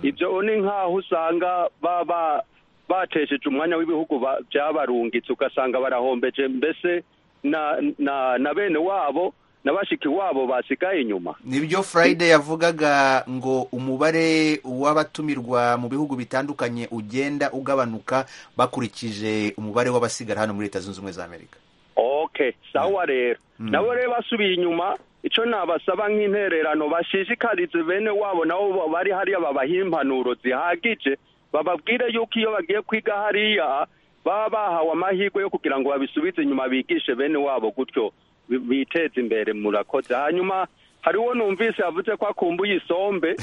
ibyo ni nk'aho usanga baba batesheje umwanya w'ibihugu ba- byabarungitse ugasanga barahombeje mbese na na na bene wabo na bashiki wabo basigaye inyuma nibyo friday yavugaga ngo umubare w'abatumirwa mu bihugu bitandukanye ugenda ugabanuka bakurikije umubare w'abasigara hano muri leta zunze ubumwe za amerika okay sawa rero nabo rero basubiye inyuma ico nabasaba nk'intererano bashishikarize bene wabo nabo bo- bari hariya babaha impanuro zihagije bababwire yuko iyo bagiye kwiga hariya baba bahawe amahirwe yo kugira ngo babisubize inyuma bigishe bene wabo gutyo bi- biteze imbere murakoze hanyuma hariho numvise yavuze ko akumbuye isombe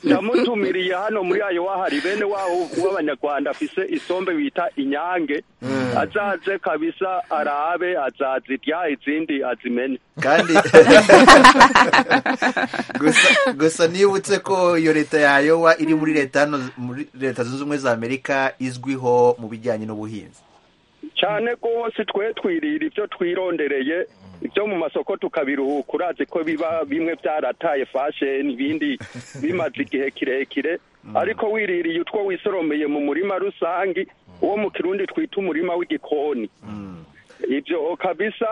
ndamutumiriye hano muri ayo wahari bene wabo w'abanyarwanda afise isombe bita inyange azaze kabisa arabe azazirya izindi azimene kandi gusa gusa nibutse ko iyo leta ya yowa iri muri leta hano muri leta zunze ubumwe za amerika izwiho mu bijyanye n'ubuhinzi cyane rwose twe twirira ibyo twirondereye ibyo mu masoko tukabiruhuka urazi ko biba bimwe byarataye fasheni ibindi bimaze igihe kirekire ariko wiririye utwo wisoromeye mu murima rusange uwo mu kirundi twita umurima w'igikoni ibyo kabisa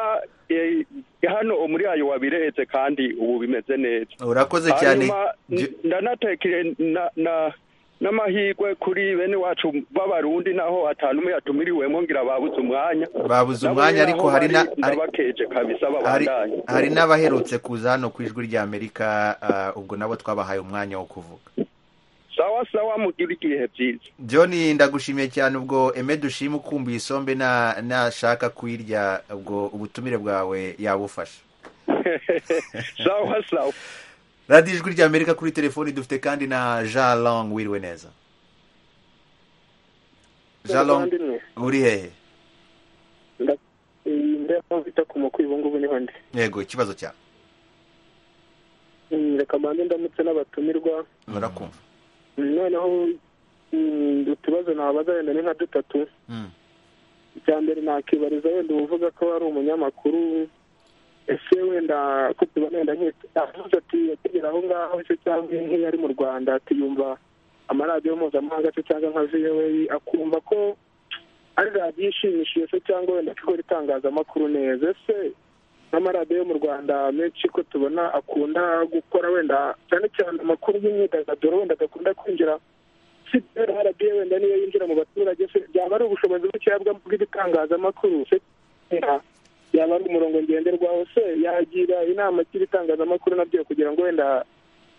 eh, hano muri ayo wabiretse kandi ubu bimeze neza urakoze cyane Hanyuma, Je- ndanatekere na- na- n'amahirwe kuri bene wacu b'abarundi naho atanu umwe yatumiriwemo ngira babuze umwanya Babuze umwanya, ariko hari na- hari- n'abakeje kabisa hari babandanye hari n'abaherutse kuza hano ku ijwi rya amerika ah, ubwo nabo twabahaye umwanya wo kuvuga sawa sawa mugira igihe byiza john ndagushimiye cyane ubwo eme dushima ukumbuye isombe na- nashaka kuyirya ubwo ubutumire bwawe yabufasha sawa sawa radiyo ijwi rya amerika kuri telefoni dufite kandi na jean long wiriwe neza jean long Muvandimwe. uri hehe ndabona bita ku makuru ubu ngubu niho ndi yego ikibazo cyawe Mm, reka mbanze ndamutse n'abatumirwa murakumva Mm, noneho mm, utubazo nababaza wenda ni nka dutatu Mm. icya mbere nakibariza wenda uvuga ko ari umunyamakuru ese wenda ko tubona wenda nk'avuze ati akigera aho ngaho se cyangwa nk'iyo ari mu rwanda atiyumva amaradiyo mpuzamahanga se cyangwa nka voa akumva ko ari radiyo ishimishije se cyangwa wenda ko ikora itangazamakuru neza ese n'amaradiyo yo mu rwanda menshi ko tubona akunda gukora wenda cyane cyane amakuru y'imyidagaduro wenda agakunda kwinjira si radiyo wenda niyo yinjira mu baturage se byaba ari ubushobozi bukeya bwa- bw'ibitangazamakuru se yaba ari umurongo ngenderwaho se yagira inama cy'ibitangazamakuru nabyo kugira ngo wenda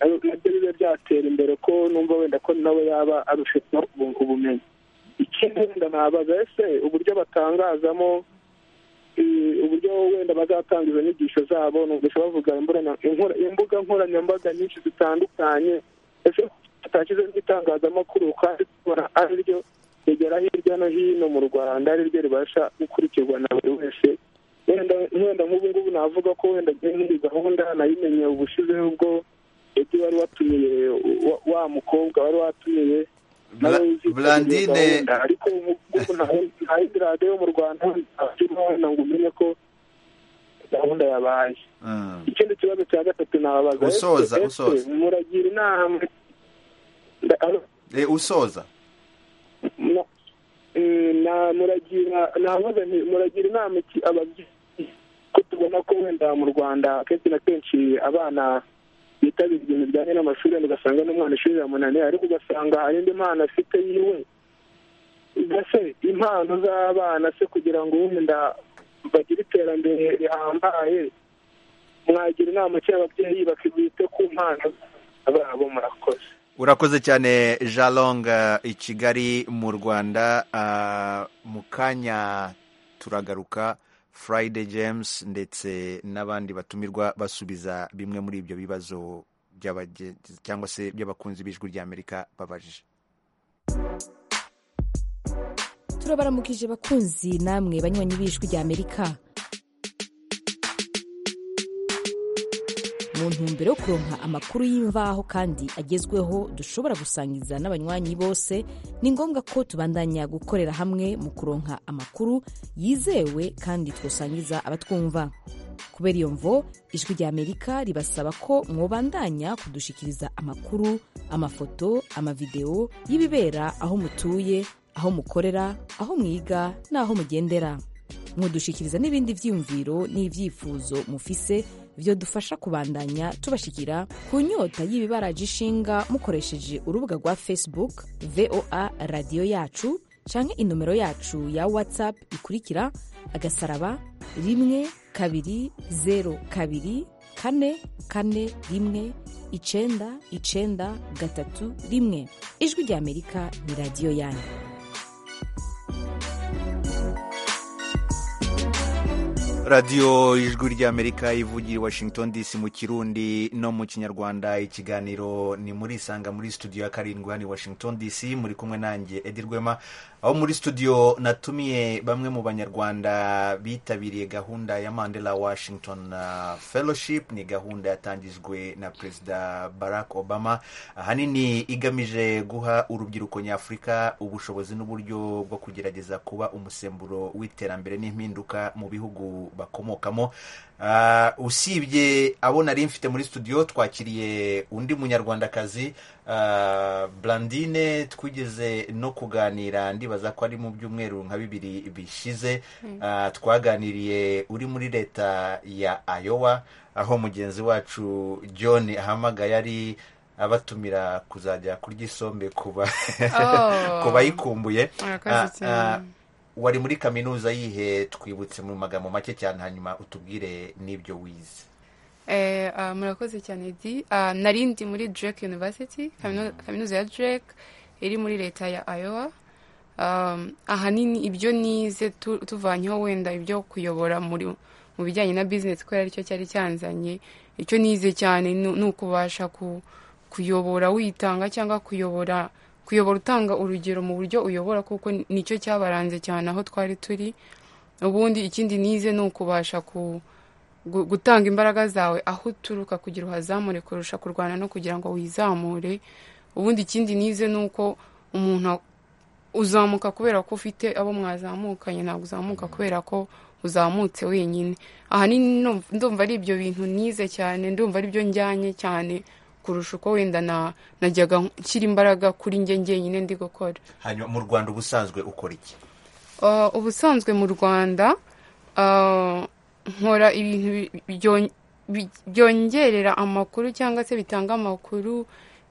nabyo bibe byatera imbere ko numva wenda ko nawe yaba arushitseho ubu- ubumenyi ikindi wenda nabaza ese uburyo batangazamo eh, uburyo wenda bazatanga izo nyigisho zabo numvise bavuga imburana- inkora- imbuga nkoranyambaga nyinshi zitandukanye ese tutashyize nk'itangazamakuru kandi tubona ari ryo rigera hirya no hino mu rwanda ari ryo ribasha gukurikirwa na buri wese wenda wenda nk'ubu ngubu navuga ko wenda nk'iyi gahunda nayimenye ubushize ubwo edi wari watumiye wa- wa mukobwa wari watumiye Bla- nawe uzi ko iyo Blandine- gahunda, ariko ubu ngubu nta nta yindi radiyo yo mu rwanda ntakirimo wenda ngo umenye ko gahunda yabaye Mm. ikindi kibazo cya gatatu nababaza ese- Usoza, ese usoza. muragira inama Nda- alo? Eh, usoza Na- eh, na- muragira nabaza nti muragira inama iki ababyeyi ko tubona ko wenda mu rwanda kenshi na kenshi abana bitabira ibintu bijyanye n'amashuri wenda ugasanga n'umwana ishuri riramunaniye ariko ugasanga hari indi mpano afite yiwe ese impano z'abana se kugira ngo wenda bagire iterambere rihambaye mwagira inama ki ababyeyi bakibite ku mpano zabo murakoze urakoze cyane jalong eh, i kigali mu rwanda Ah, mu kanya turagaruka friday james ndetse n'abandi batumirwa basubiza bimwe muri ibyo bibazo by'abage- cyangwa se by'abakunzi b'ijwi ry'amerika babajije turabaramukije bakunzi namwe banywanyi b'ijwi rya amerika mu ntumbero yo kuronka amakuru y'imvaho kandi agezweho dushobora gusangiza n'abanywanyi bose ni ngombwa ko tubandanya gukorera hamwe mu kuronka amakuru yizewe kandi twosangiza abatwumva kubera iyo mvo ijwi rya amerika ribasaba ko mwobandanya kudushikiriza amakuru amafoto amavideo y'ibibera aho mutuye aho mukorera aho mwiga n'aho mugendera mudushikiriza n'ibindi byiyumviro n'ibyifuzo mufise byodufasha kubandanya tubashikira ku nyota y'ibibaraje ishinga mukoresheje urubuga rwa facebook voa radiyo yacu canke inomero yacu ya whatsapp ikurikira agasaraba rimwe kabiri zero kabiri kane kane rimwe icenda icenda gatatu rimwe ijwi rya amerika ni radiyo yanyu radiyo ijwi ry'amerika ivugira i washington dc mu kirundi no mu kinyarwanda ikiganiro ni muri isanga muri studio ya karindwi hano i washington dc muri kumwe nanjye edi rwema aho muri studio natumiye bamwe mu banyarwanda bitabiriye gahunda ya mandela washington ah, fellowship ni gahunda yatangijwe na perezida barack obama ahanini igamije guha urubyiruko nyafurika ubushobozi n'uburyo bwo kugerageza kuba umusemburo w'iterambere n'impinduka mu bihugu bakomokamo Ah, usibye abo nari mfite muri studio twakiriye undi munyarwandakazi ah, blandine twigeze no kuganira ndibaza ko ari mu byumweru nka bibiri bishize Mm. Ah, twaganiriye uri muri leta ya ayowa aho mugenzi wacu john ahamagaye ari abatumira kuzajya kurya isombe kuba Oh. ku bayikumbuye Murakoze Ah, ah, wari muri kaminuza yihe twibutse mu magambo make cyane hanyuma utubwire n'ibyo wize Eh, ah, murakoze cyane di Ah, nari ndi muri drake university kaminu- kaminuza ya drake iri muri leta ya iowa Um, ahanini ibyo nize tu- tuvanyeho wenda ibyo kuyobora muri mu bijyanye na business kubera aricyo cyari cyanzanye icyo nize cyane ni ni ukubasha ku, kuyobora witanga cyangwa kuyobora kuyobora utanga urugero mu buryo uyobora kuko nicyo cyabaranze cyane aho twari turi ubundi ikindi nize ni ukubasha ku- gu- gutanga imbaraga zawe aho uturuka kugira uhazamure kurusha kurwana no kugira ngo wizamure ubundi ikindi nize ni uko umuntu uzamuka kubera ko ufite abo mwazamukanye ntabwo uzamuka kubera ko uzamutse wenyine ahanini nu- ndumva ari ibyo bintu nize cyane ndumva ari byo njyanye cyane kurusha uko wenda na- najyaga nshyira imbaraga kuri njye njyenyine ndi gukora hanyuma mu rwanda ubusanzwe ukora iki Uh, ubusanzwe mu rwanda uh, nkora ibintu bi- byon- bi- byongerera amakuru cyangwa se bitanga amakuru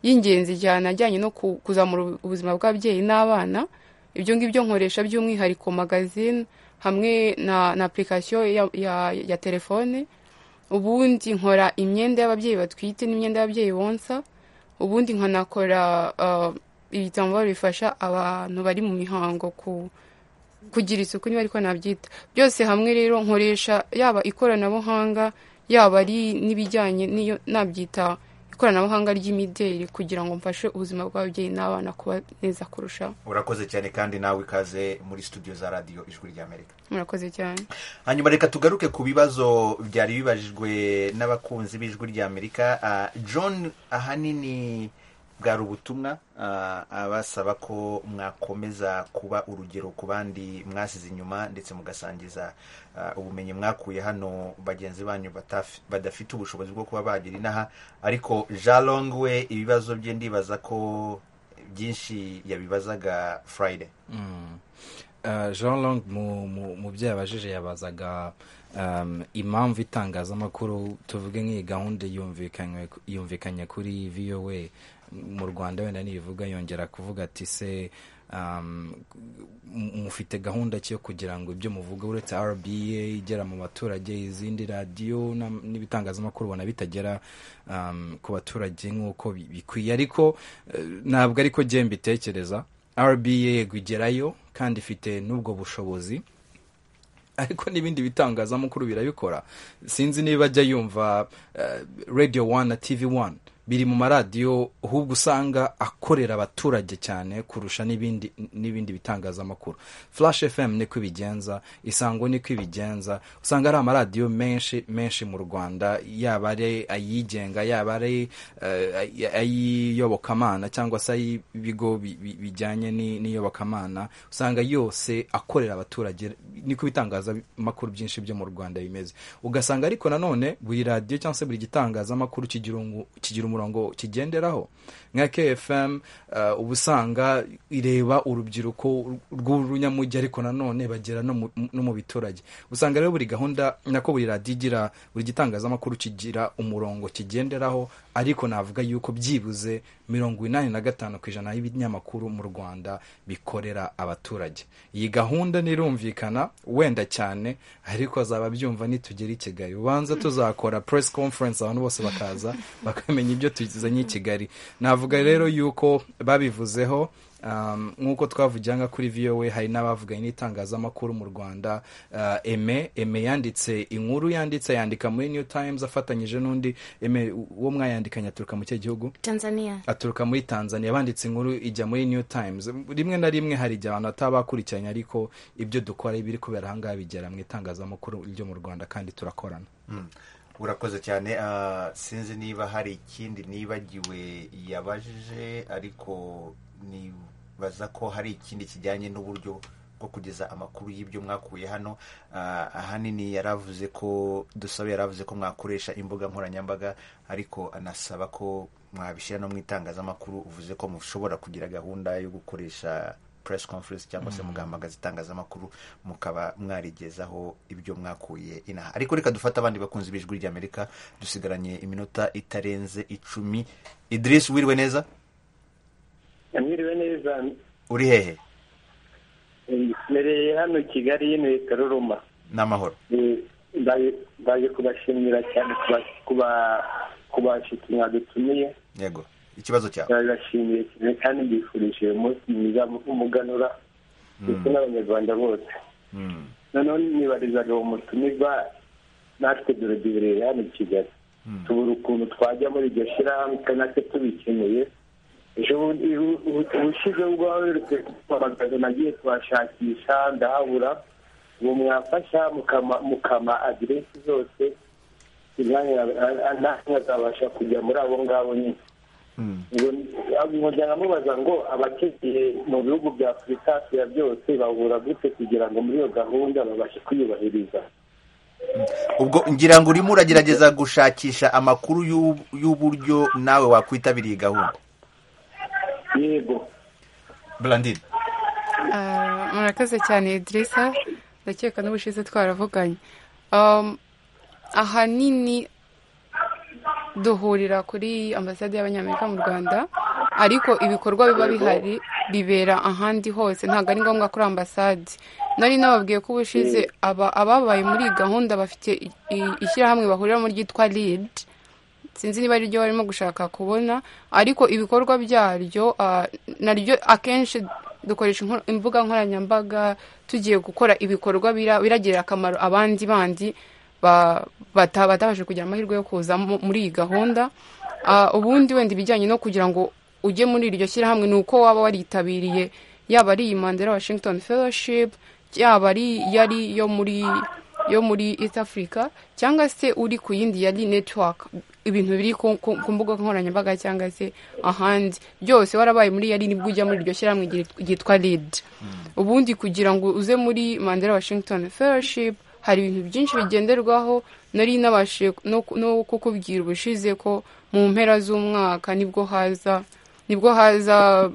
y'ingenzi cyane ajyanye no ku- kuzamura ubu- ubuzima bw'ababyeyi n'abana ibyo ngibyo nkoresha by'umwihariko magazine hamwe na, na application ya, ya, ya telefone ubundi nkora imyenda y'ababyeyi batwite n'imyenda y'ababyeyi bonsa ubundi nkanakora uh, ibitambaro bifasha abantu bari mu mihango ku kugira isuku niba ariko nabyita byose hamwe rero nkoresha yaba ikoranabuhanga yaba ari n'ibijyanye n'iyo nabyita ikoranabuhanga ry'imideli kugira ngo mfashe ubuzima bw'ababyeyi n'abana kuba neza kurushaho urakoze cyane kandi nawe ikaze muri studio za radiyo ijwi ry'amerika murakoze cyane hanyuma reka tugaruke ku bibazo byari bibajijwe n'abakunzi b'ijwi ry'amerika Ah, john ahanini bwari ubutumwa ah, abasaba ko mwakomeza kuba urugero ku bandi mwasize inyuma ndetse mugasangiza ah, ubumenyi mwakuye hano bagenzi banyu bataf- badafite ubushobozi bwo kuba bagira inaha ariko jalong we ibibazo bye ndibaza ko byinshi yabibazaga friday Mm. Uh, jean long mu- mu- mu byo yabajije yabazaga um, impamvu itangazamakuru tuvuge nk'iyi gahunda yumvikanywe ku- yumvikanye kuri voa mu rwanda wenda nibivuga yongera kuvuga ati se um, m- mufite gahunda ki yo kugira ngo ibyo muvuga uretse rba igera mu baturage izindi radiyo n'am- n'ibitangazamakuru ubona bitagera um, ku baturage nk'uko bi- bikwiye ariko eh, ntabwo ariko jye mbitekereza rba yego igerayo kandi ifite n'ubwo bushobozi ariko n'ibindi bitangazamakuru birabikora sinzi niba ajya yumva eh, radio one na tv one biri mu maradiyo ahubwo usanga akorera abaturage cyane kurusha n'ibindi n'ibindi bitangazamakuru flash fm niko ibigenza isango niko ibigenza usanga ari amaradiyo menshi menshi mu rwanda yaba ari ayigenga yaba ari eh, ay'iyobokamana cyangwa se ay'ibigo bi- bi- bijyanye ni- n'iyobokamana usanga yose akorera abaturage niko ibitangazamakuru byinshi byo mu rwanda bimeze ugasanga ariko nanone buri radiyo cyangwa se buri gitangazamakuru kigira ungu- kigira umurongo kigenderaho nka kfm eh, uba usanga ireba urubyiruko rw'urunyamujyi ariko nanone bagera no mu- no mu biturage usanga rero buri gahunda nako buri radiyo igira buri gitangazamakuru kigira umurongo kigenderaho ariko navuga yuko byibuze mirongo inani na gatanu ku ijana y'ibinyamakuru mu rwanda bikorera abaturage iyi gahunda nirumvikana wenda cyane ariko azaba abyumva nitugera i kigali ubanza tuzakora press conference abantu bose bakaza bakamenya ibyo tuzanye i kigali navuga rero yuko babivuzeho um, nk'uko twavugira nka kuri voa hari n'abavuganye n'itangazamakuru mu rwanda uh, eme eme yanditse inkuru yanditse yandika muri new times afatanyije n'undi eme uwo mwayandikanye aturuka mu cye gihugu tanzania aturuka muri tanzania banditse inkuru ijya muri new times rimwe na rimwe hari igihe abantu bataba bakurikiranye ariko ibyo dukora ibiri kubera ahangaha bigera mu itangazamakuru ryo mu rwanda kandi turakorana Mm. urakoze cyane Ah, sinzi niba hari ikindi nibagiwe yabajije ariko nibaza ko hari ikindi kijyanye n'uburyo bwo kugeza amakuru y'ibyo mwakuye hano Ah, ahanini yaravuze ko dusabe yaravuze ko mwakoresha imbuga nkoranyambaga ariko anasaba ko mwabishyira no mu itangazamakuru uvuze ko mushobora kugira gahunda yo gukoresha press conference cyangwa se Mhm. mugahamagaza itangazamakuru mukaba mwarigezaho ibyo mwakuye inaha ariko reka dufate abandi bakunzi b'ijwi ry'amerika dusigaranye iminota itarenze icumi idirisi wiriwe neza mwiriwe neza uri hehe mbereye hano kigali y'inuye karuruma n'amahoro Eh, ndaje ndaje kubashimira cyane kuba- kuba- kubashyitsi mwadutumiye yego ikibazo cyawe ndabibashimiye cyane kandi mbifurije uyu munsi mwiza w'umuganura ndetse n'abanyarwanda bose Mm. noneho nibarizaga uwo mutumirwa natwe durebereye hano i kigali tubura ukuntu twajya muri iryo shyirahamwe kandi natwe tubikeneye ejo bundi ubushize ubwawe amagana nagiye kubashakisha ndahabura ubu mwafasha mukama aderesi zose nanjye azabasha kujya muri abo ngabo nyine umuryango amubaza ngo abatekeye mu bihugu bya afurika hafi ya byose bahura gute kugira ngo muri iyo gahunda babashe kuyubahiriza ubwo ngira ngo urimo uragerageza gushakisha amakuru y'u- y'uburyo nawe wakwitabira iyi gahunda yego burandine Ah, murakoze cyane Idrissa ndakeka n'ubushize twaravuganye Um, ahanini duhurira kuri ambasade y'abanyamerika mu rwanda ariko ibikorwa biba bihari bibera ahandi hose ntabwo ari ngombwa kuri ambasade nari nababwiye ko ubushize aba- ababaye muri iyi gahunda bafite i- i- ishyirahamwe bahuriramo ryitwa ridi sinzi niba ariryo barimo gushaka kubona ariko ibikorwa byaryo ah, naryo akenshi dukoresha inko- imbuga nkoranyambaga tugiye gukora ibikorwa bira- biragirira akamaro abandi bandi ba- bata- batabashije kugira amahirwe yo kuza mu- muri iyi gahunda Ah, ubundi wenda ibijyanye no kugira ngo ujye muri iryo shyirahamwe ni uko waba waritabiriye yaba ari iyi mandela washington fellowship yaba ari yari yo muri yo muri East Africa cyangwa se uri ku yindi yari network ibintu biri ku ku- ku mbuga nkoranyambaga cyangwa se ahandi byose warabaye muri yari nibwo ujya muri iryo shyirahamwe ryit- ryitwa lead ubundi kugira ngo uze muri mandela washington fellowship hari ibintu byinshi bigenderwaho nari nabashije no ku- no kukubwira ubushize ko mu mpera z'umwaka nibwo haza nibwo haza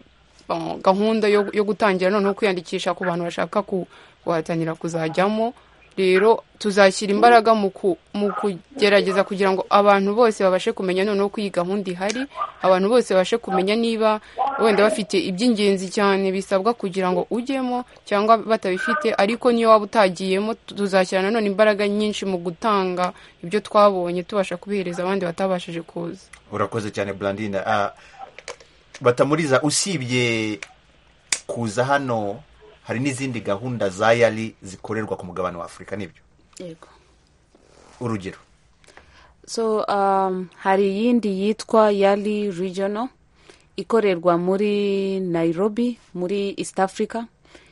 uh, gahunda yo, yo gutangira noneho kwiyandikisha ku bantu bashaka ku- guhatanira kuzajyamo rero tuzashyira imbaraga mu ku- mu kugerageza kugira ngo abantu bose babashe kumenya noneho ko iyi gahunda ihari abantu bose babashe kumenya niba wenda bafite iby'ingenzi cyane bisabwa kugira ngo ujyemo cyangwa batabifite ariko niyo waba utagiyemo tuzashyira nanone imbaraga nyinshi mu gutanga ibyo twabonye tubasha kubihereza abandi batabashije kuza urakoze cyane burandine batamuriza usibye kuza hano hari n'izindi gahunda za yari zikorerwa ku mugabane wa afurika nibyo yego urugero so um, hari iyindi yitwa yali regional ikorerwa muri nairobi muri east africa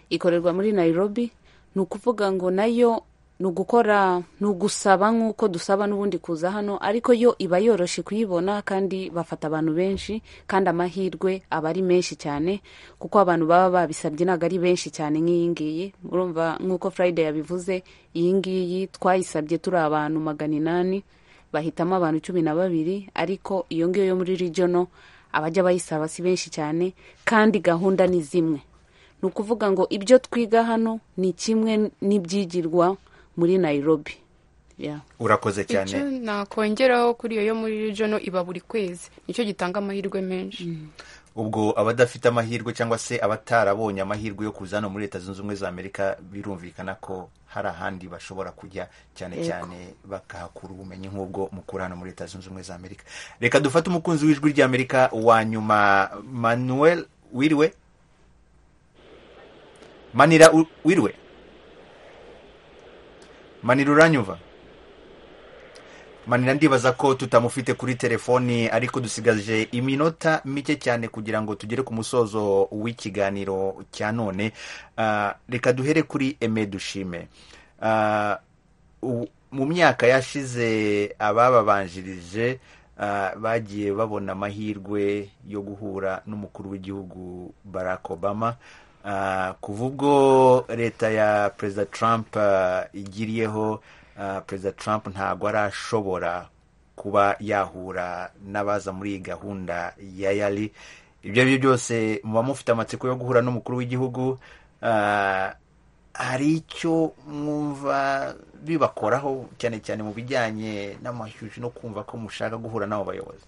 ikorerwa muri nairobi ni ukuvuga ngo nayo ni ugukora ni ugusaba nk'uko dusaba n'ubundi kuza hano ariko yo iba yoroshe kuyibona kandi bafata abantu benshi kandi amahirwe aba ari menshi cyane kuko abantu baba babisabye ntabwo ari benshi cyane nk'iyi ngiyi murumva nk'uko friday yabivuze iyi ngiyi twayisabye turi abantu magana inani bahitamo abantu cumi na babiri ariko iyo ngiyo yo muri regional abajya bayisaba si benshi cyane kandi gahunda ni zimwe ni ukuvuga ngo ibyo twiga hano ni kimwe n'ibyigirwa muri nairobi Yeah. urakoze cyane icyo nakongeraho kuri iyo yo muri regional iba buri kwezi nicyo gitanga amahirwe menshi ubwo abadafite amahirwe cyangwa se abatarabonye amahirwe yo kuza hano muri leta zunze ubumwe za amerika birumvikana ko hari ahandi bashobora kujya cyane Yego. cyane bakahakura ubumenyi nk'ubwo mukura hano muri leta zunze ubumwe za amerika reka dufate umukunzi w'ijwi ry'amerika wa nyuma manuel wiriwe manira u- wiriwe manira uranyumva manira ndibaza ko tutamufite kuri telefoni ariko dusigaje iminota mike cyane kugira ngo tugere ku musozo w'ikiganiro cya none Ah, reka duhere kuri eme dushime Ah, u- mu myaka yashize abababanjirije ah, bagiye babona amahirwe yo guhura n'umukuru w'igihugu barack obama Ah, kuva ubwo leta ya perezida trump ah, igiriyeho ah, perezida trump ntabwo arashobora kuba yahura n'abaza muri iyi gahunda ya yari ibyo ari byo byose muba mufite amatsiko yo guhura n'umukuru w'igihugu ah, hari icyo mwumva bibakoraho cyane cyane mu bijyanye n'amashyushyu no kumva ko mushaka guhura n'abo bayobozi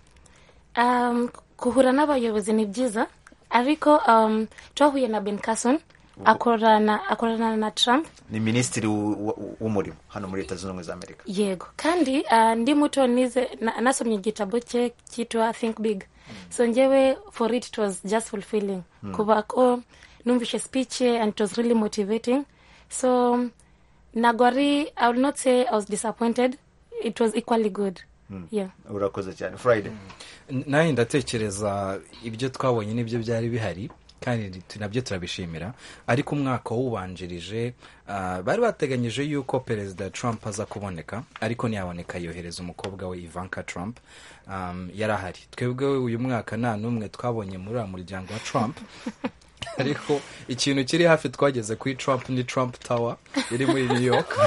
um, kuhura n'abayobozi ni byiza ariko um, twahuye na ben carson akorana akorana na trump ni minisitiri w- w- w'umurimo hano muri leta zunze ubumwe za amerika yego kandi uh, ndi muto nize na, nasomye igitabo cye cyitwa think big so ngewe for it, it was just fulfilling Mm. kuba ko numvishe speech ye and it was really motivating so nagwari i will not say i was disappointed it was equally good urakoze cyane furayide nawe ndatekereza ibyo twabonye nibyo byari bihari kandi nabyo turabishimira ariko umwaka wawubanjirije ah, bari bateganyije yuko perezida trump aza kuboneka ariko ntiyaboneka yohereza umukobwa we ivanka trump um, yari ahari twebwe uyu mwaka nta n'umwe twabonye muri uriya muryango wa trump ariko ikintu kiri hafi twageze kuri trump ni trump tower iri muri new york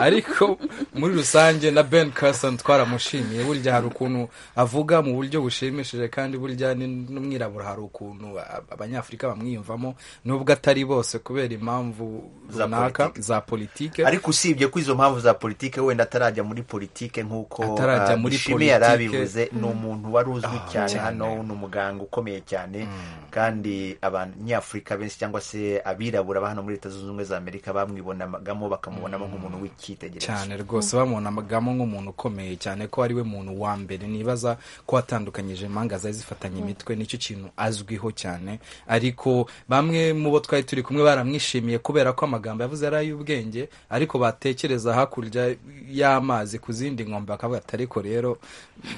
ariko muri rusange na ben carson twaramushimiye burya hari ukuntu avuga mu buryo bushimishije kandi burya ni n'umwirabura hari ukuntu a- abanyafurika bamwiyumvamo nubwo atari bose kubera impamvu Za runaka za politike ariko usibye ko izo mpamvu za politike wenda atarajya muri politike nk'uko Atarajya ah, muri Ishimwe yari politike. abivuze ni Mm. umuntu wari uzwi Ah, cyane cyane. hano ni umuganga ukomeye cyane kandi abanyafurika benshi cyangwa se abirabura ba hano muri leta zunze ubumwe za amerika bamwibonagamo bakamubonamo nk'umuntu w'icyitegererezo cyane rwose bamubonagamo nk'umuntu ukomeye cyane ko ari we muntu wa mbere nibaza ko atandukanyije impanga zari zifatanye Mm. imitwe nicyo kintu azwiho cyane ariko bamwe mu bo twari turi kumwe baramwishimiye kubera ko amagambo yavuze ari ay'ubwenge ariko batekereza hakurya y'amazi ku zindi nkombe bakavuga ati ariko rero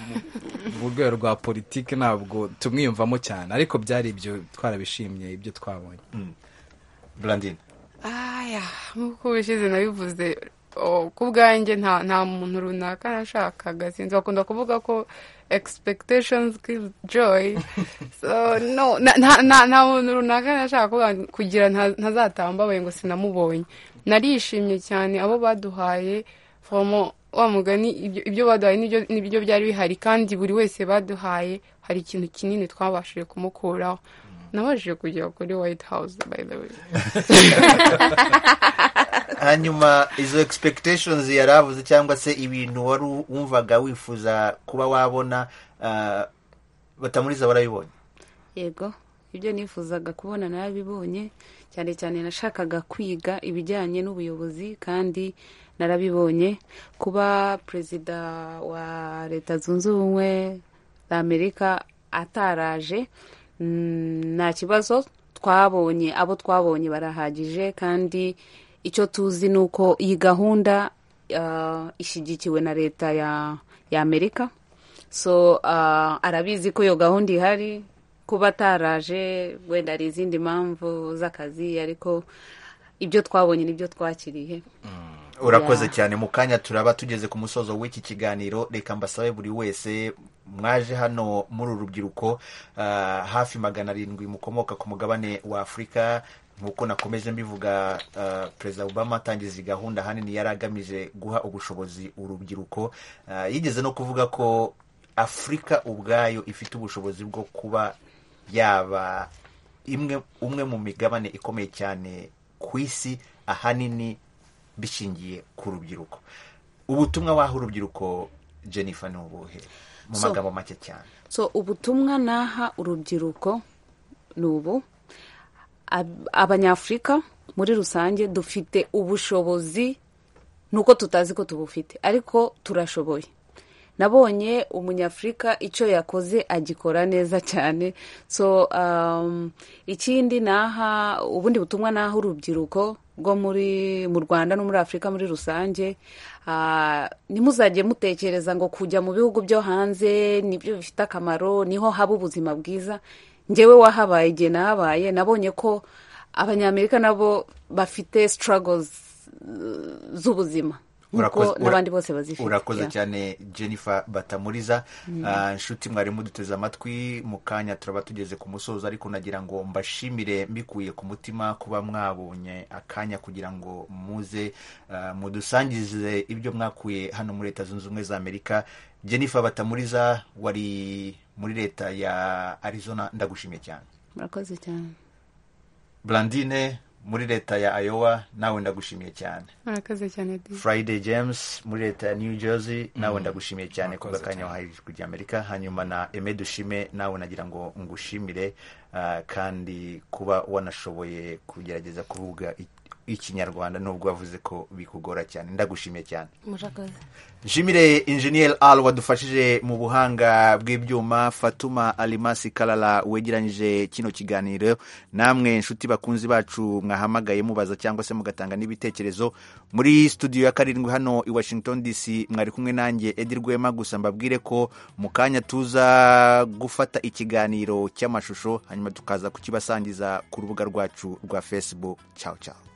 mu- mu rwego rwa politiki ntabwo tumwiyumvamo cyane ariko byari ibyo twarabishimiye ibyo twabonye brandine aya nk'uko ubushize nabivuze o, ku bwanjye nta nta muntu runaka nashakaga sinzi bakunda kuvuga ko expectations give joy so no na- nta nta- nta muntu runaka nashaka kuvuga- kugira nta- ntazatambabaye ngo sinamubonye narishimye cyane abo baduhaye fomo wa mugani ibyo- ibyo baduhaye nibyo- nibyo byari bihari kandi buri wese baduhaye hari ikintu kinini twabashije kumukuraho nabashije kugera kuri white house by the way hanyuma izo expectations yari avuze cyangwa se ibintu wari wumvaga wifuza kuba wabona ah, batamuriza barabibonye yego ibyo nifuzaga kubona narabibonye cyane cyane nashakaga kwiga ibijyanye n'ubuyobozi kandi narabibonye kuba perezida wa leta zunze ubumwe za amerika ataraje mm, nta kibazo twabonye abo twabonye barahagije kandi icyo tuzi ni uko iyi gahunda ah, ishyigikiwe na leta ya ya amerika so ah, arabizi ko iyo gahunda ihari kuba ataraje wenda hari izindi mpamvu z'akazi ariko ibyo twabonye nibyo twakiriye urakoze Yeah. cyane mu kanya turaba tugeze ku musozo w'iki kiganiro reka mbasabe buri wese mwaje hano muri uru rubyiruko ah, hafi magana arindwi mukomoka ku mugabane wa afurika nk'uko nakomeje mbivuga ah, perezida obama atangiza iyi gahunda ahanini yari agamije guha ubushobozi urubyiruko Ah, yigeze no kuvuga ko afurika ubwayo ifite ubushobozi bwo kuba yaba imwe umwe mu migabane ikomeye cyane ku isi ahanini bishingiye ku rubyiruko ubutumwa waha urubyiruko jennifer ni ubuhe mu So- magambo make cyane so ubutumwa naha urubyiruko ni ubu Ab- abanyafurika muri rusange dufite ubushobozi nuko tutazi ko tubufite ariko turashoboye nabonye umunyafurika icyo yakoze agikora neza cyane so um, ikindi naha ubundi butumwa naha urubyiruko rwo muri mu rwanda no muri afurika muri rusange ah, ntimuzajye mutekereza ngo kujya mu bihugu byo hanze nibyo bifite akamaro niho haba ubuzima bwiza njyewe wahabaye igihe nahabaye nabonye ko abanyamerika nabo bafite struggles eh, z'ubuzima Urakoze- nk'uko ura- n'abandi bose bazifite urakoze Yeah. cyane jennifer batamuriza Mm. Ah, inshuti mwari muduteze amatwi mu kanya turaba tugeze ku musozo ariko nagira ngo mbashimire mbikuye ku mutima kuba mwabonye akanya kugira ngo muze ah, mudusangize ibyo mwakuye hano muri leta zunze ubumwe za amerika jennifer batamuriza wari muri leta ya arizona ndagushimiye cyane murakoze cyane brandine muri leta ya ayowa nawe ndagushimiye cyane murakoze cyane di friday james muri leta ya new jersey nawe ndagushimiye cyane ku gakanya wahaye kujya amerika hanyuma na emed ushime nawe nagira ngo ngushimire ah, kandi kuba wanashoboye kugerageza kuvuga i- ikinyarwanda nubwo wavuze ko bikugora cyane ndagushimiye cyane murakoze nshimire injeniyeri ari wadufashije mu buhanga bw'ibyuma fatuma arimasi karara wegeranyije kino kiganiro namwe inshuti bakunzi bacu mwahamagaye mubaza cyangwa se mugatanga n'ibitekerezo muri studio ya karindwi hano i washington dc mwari kumwe nanjye edi rwema gusa mbabwire ko mu kanya tuza gufata ikiganiro cy'amashusho hanyuma tukaza kukibasangiza ku rubuga rwacu rwa facebook ciao ciao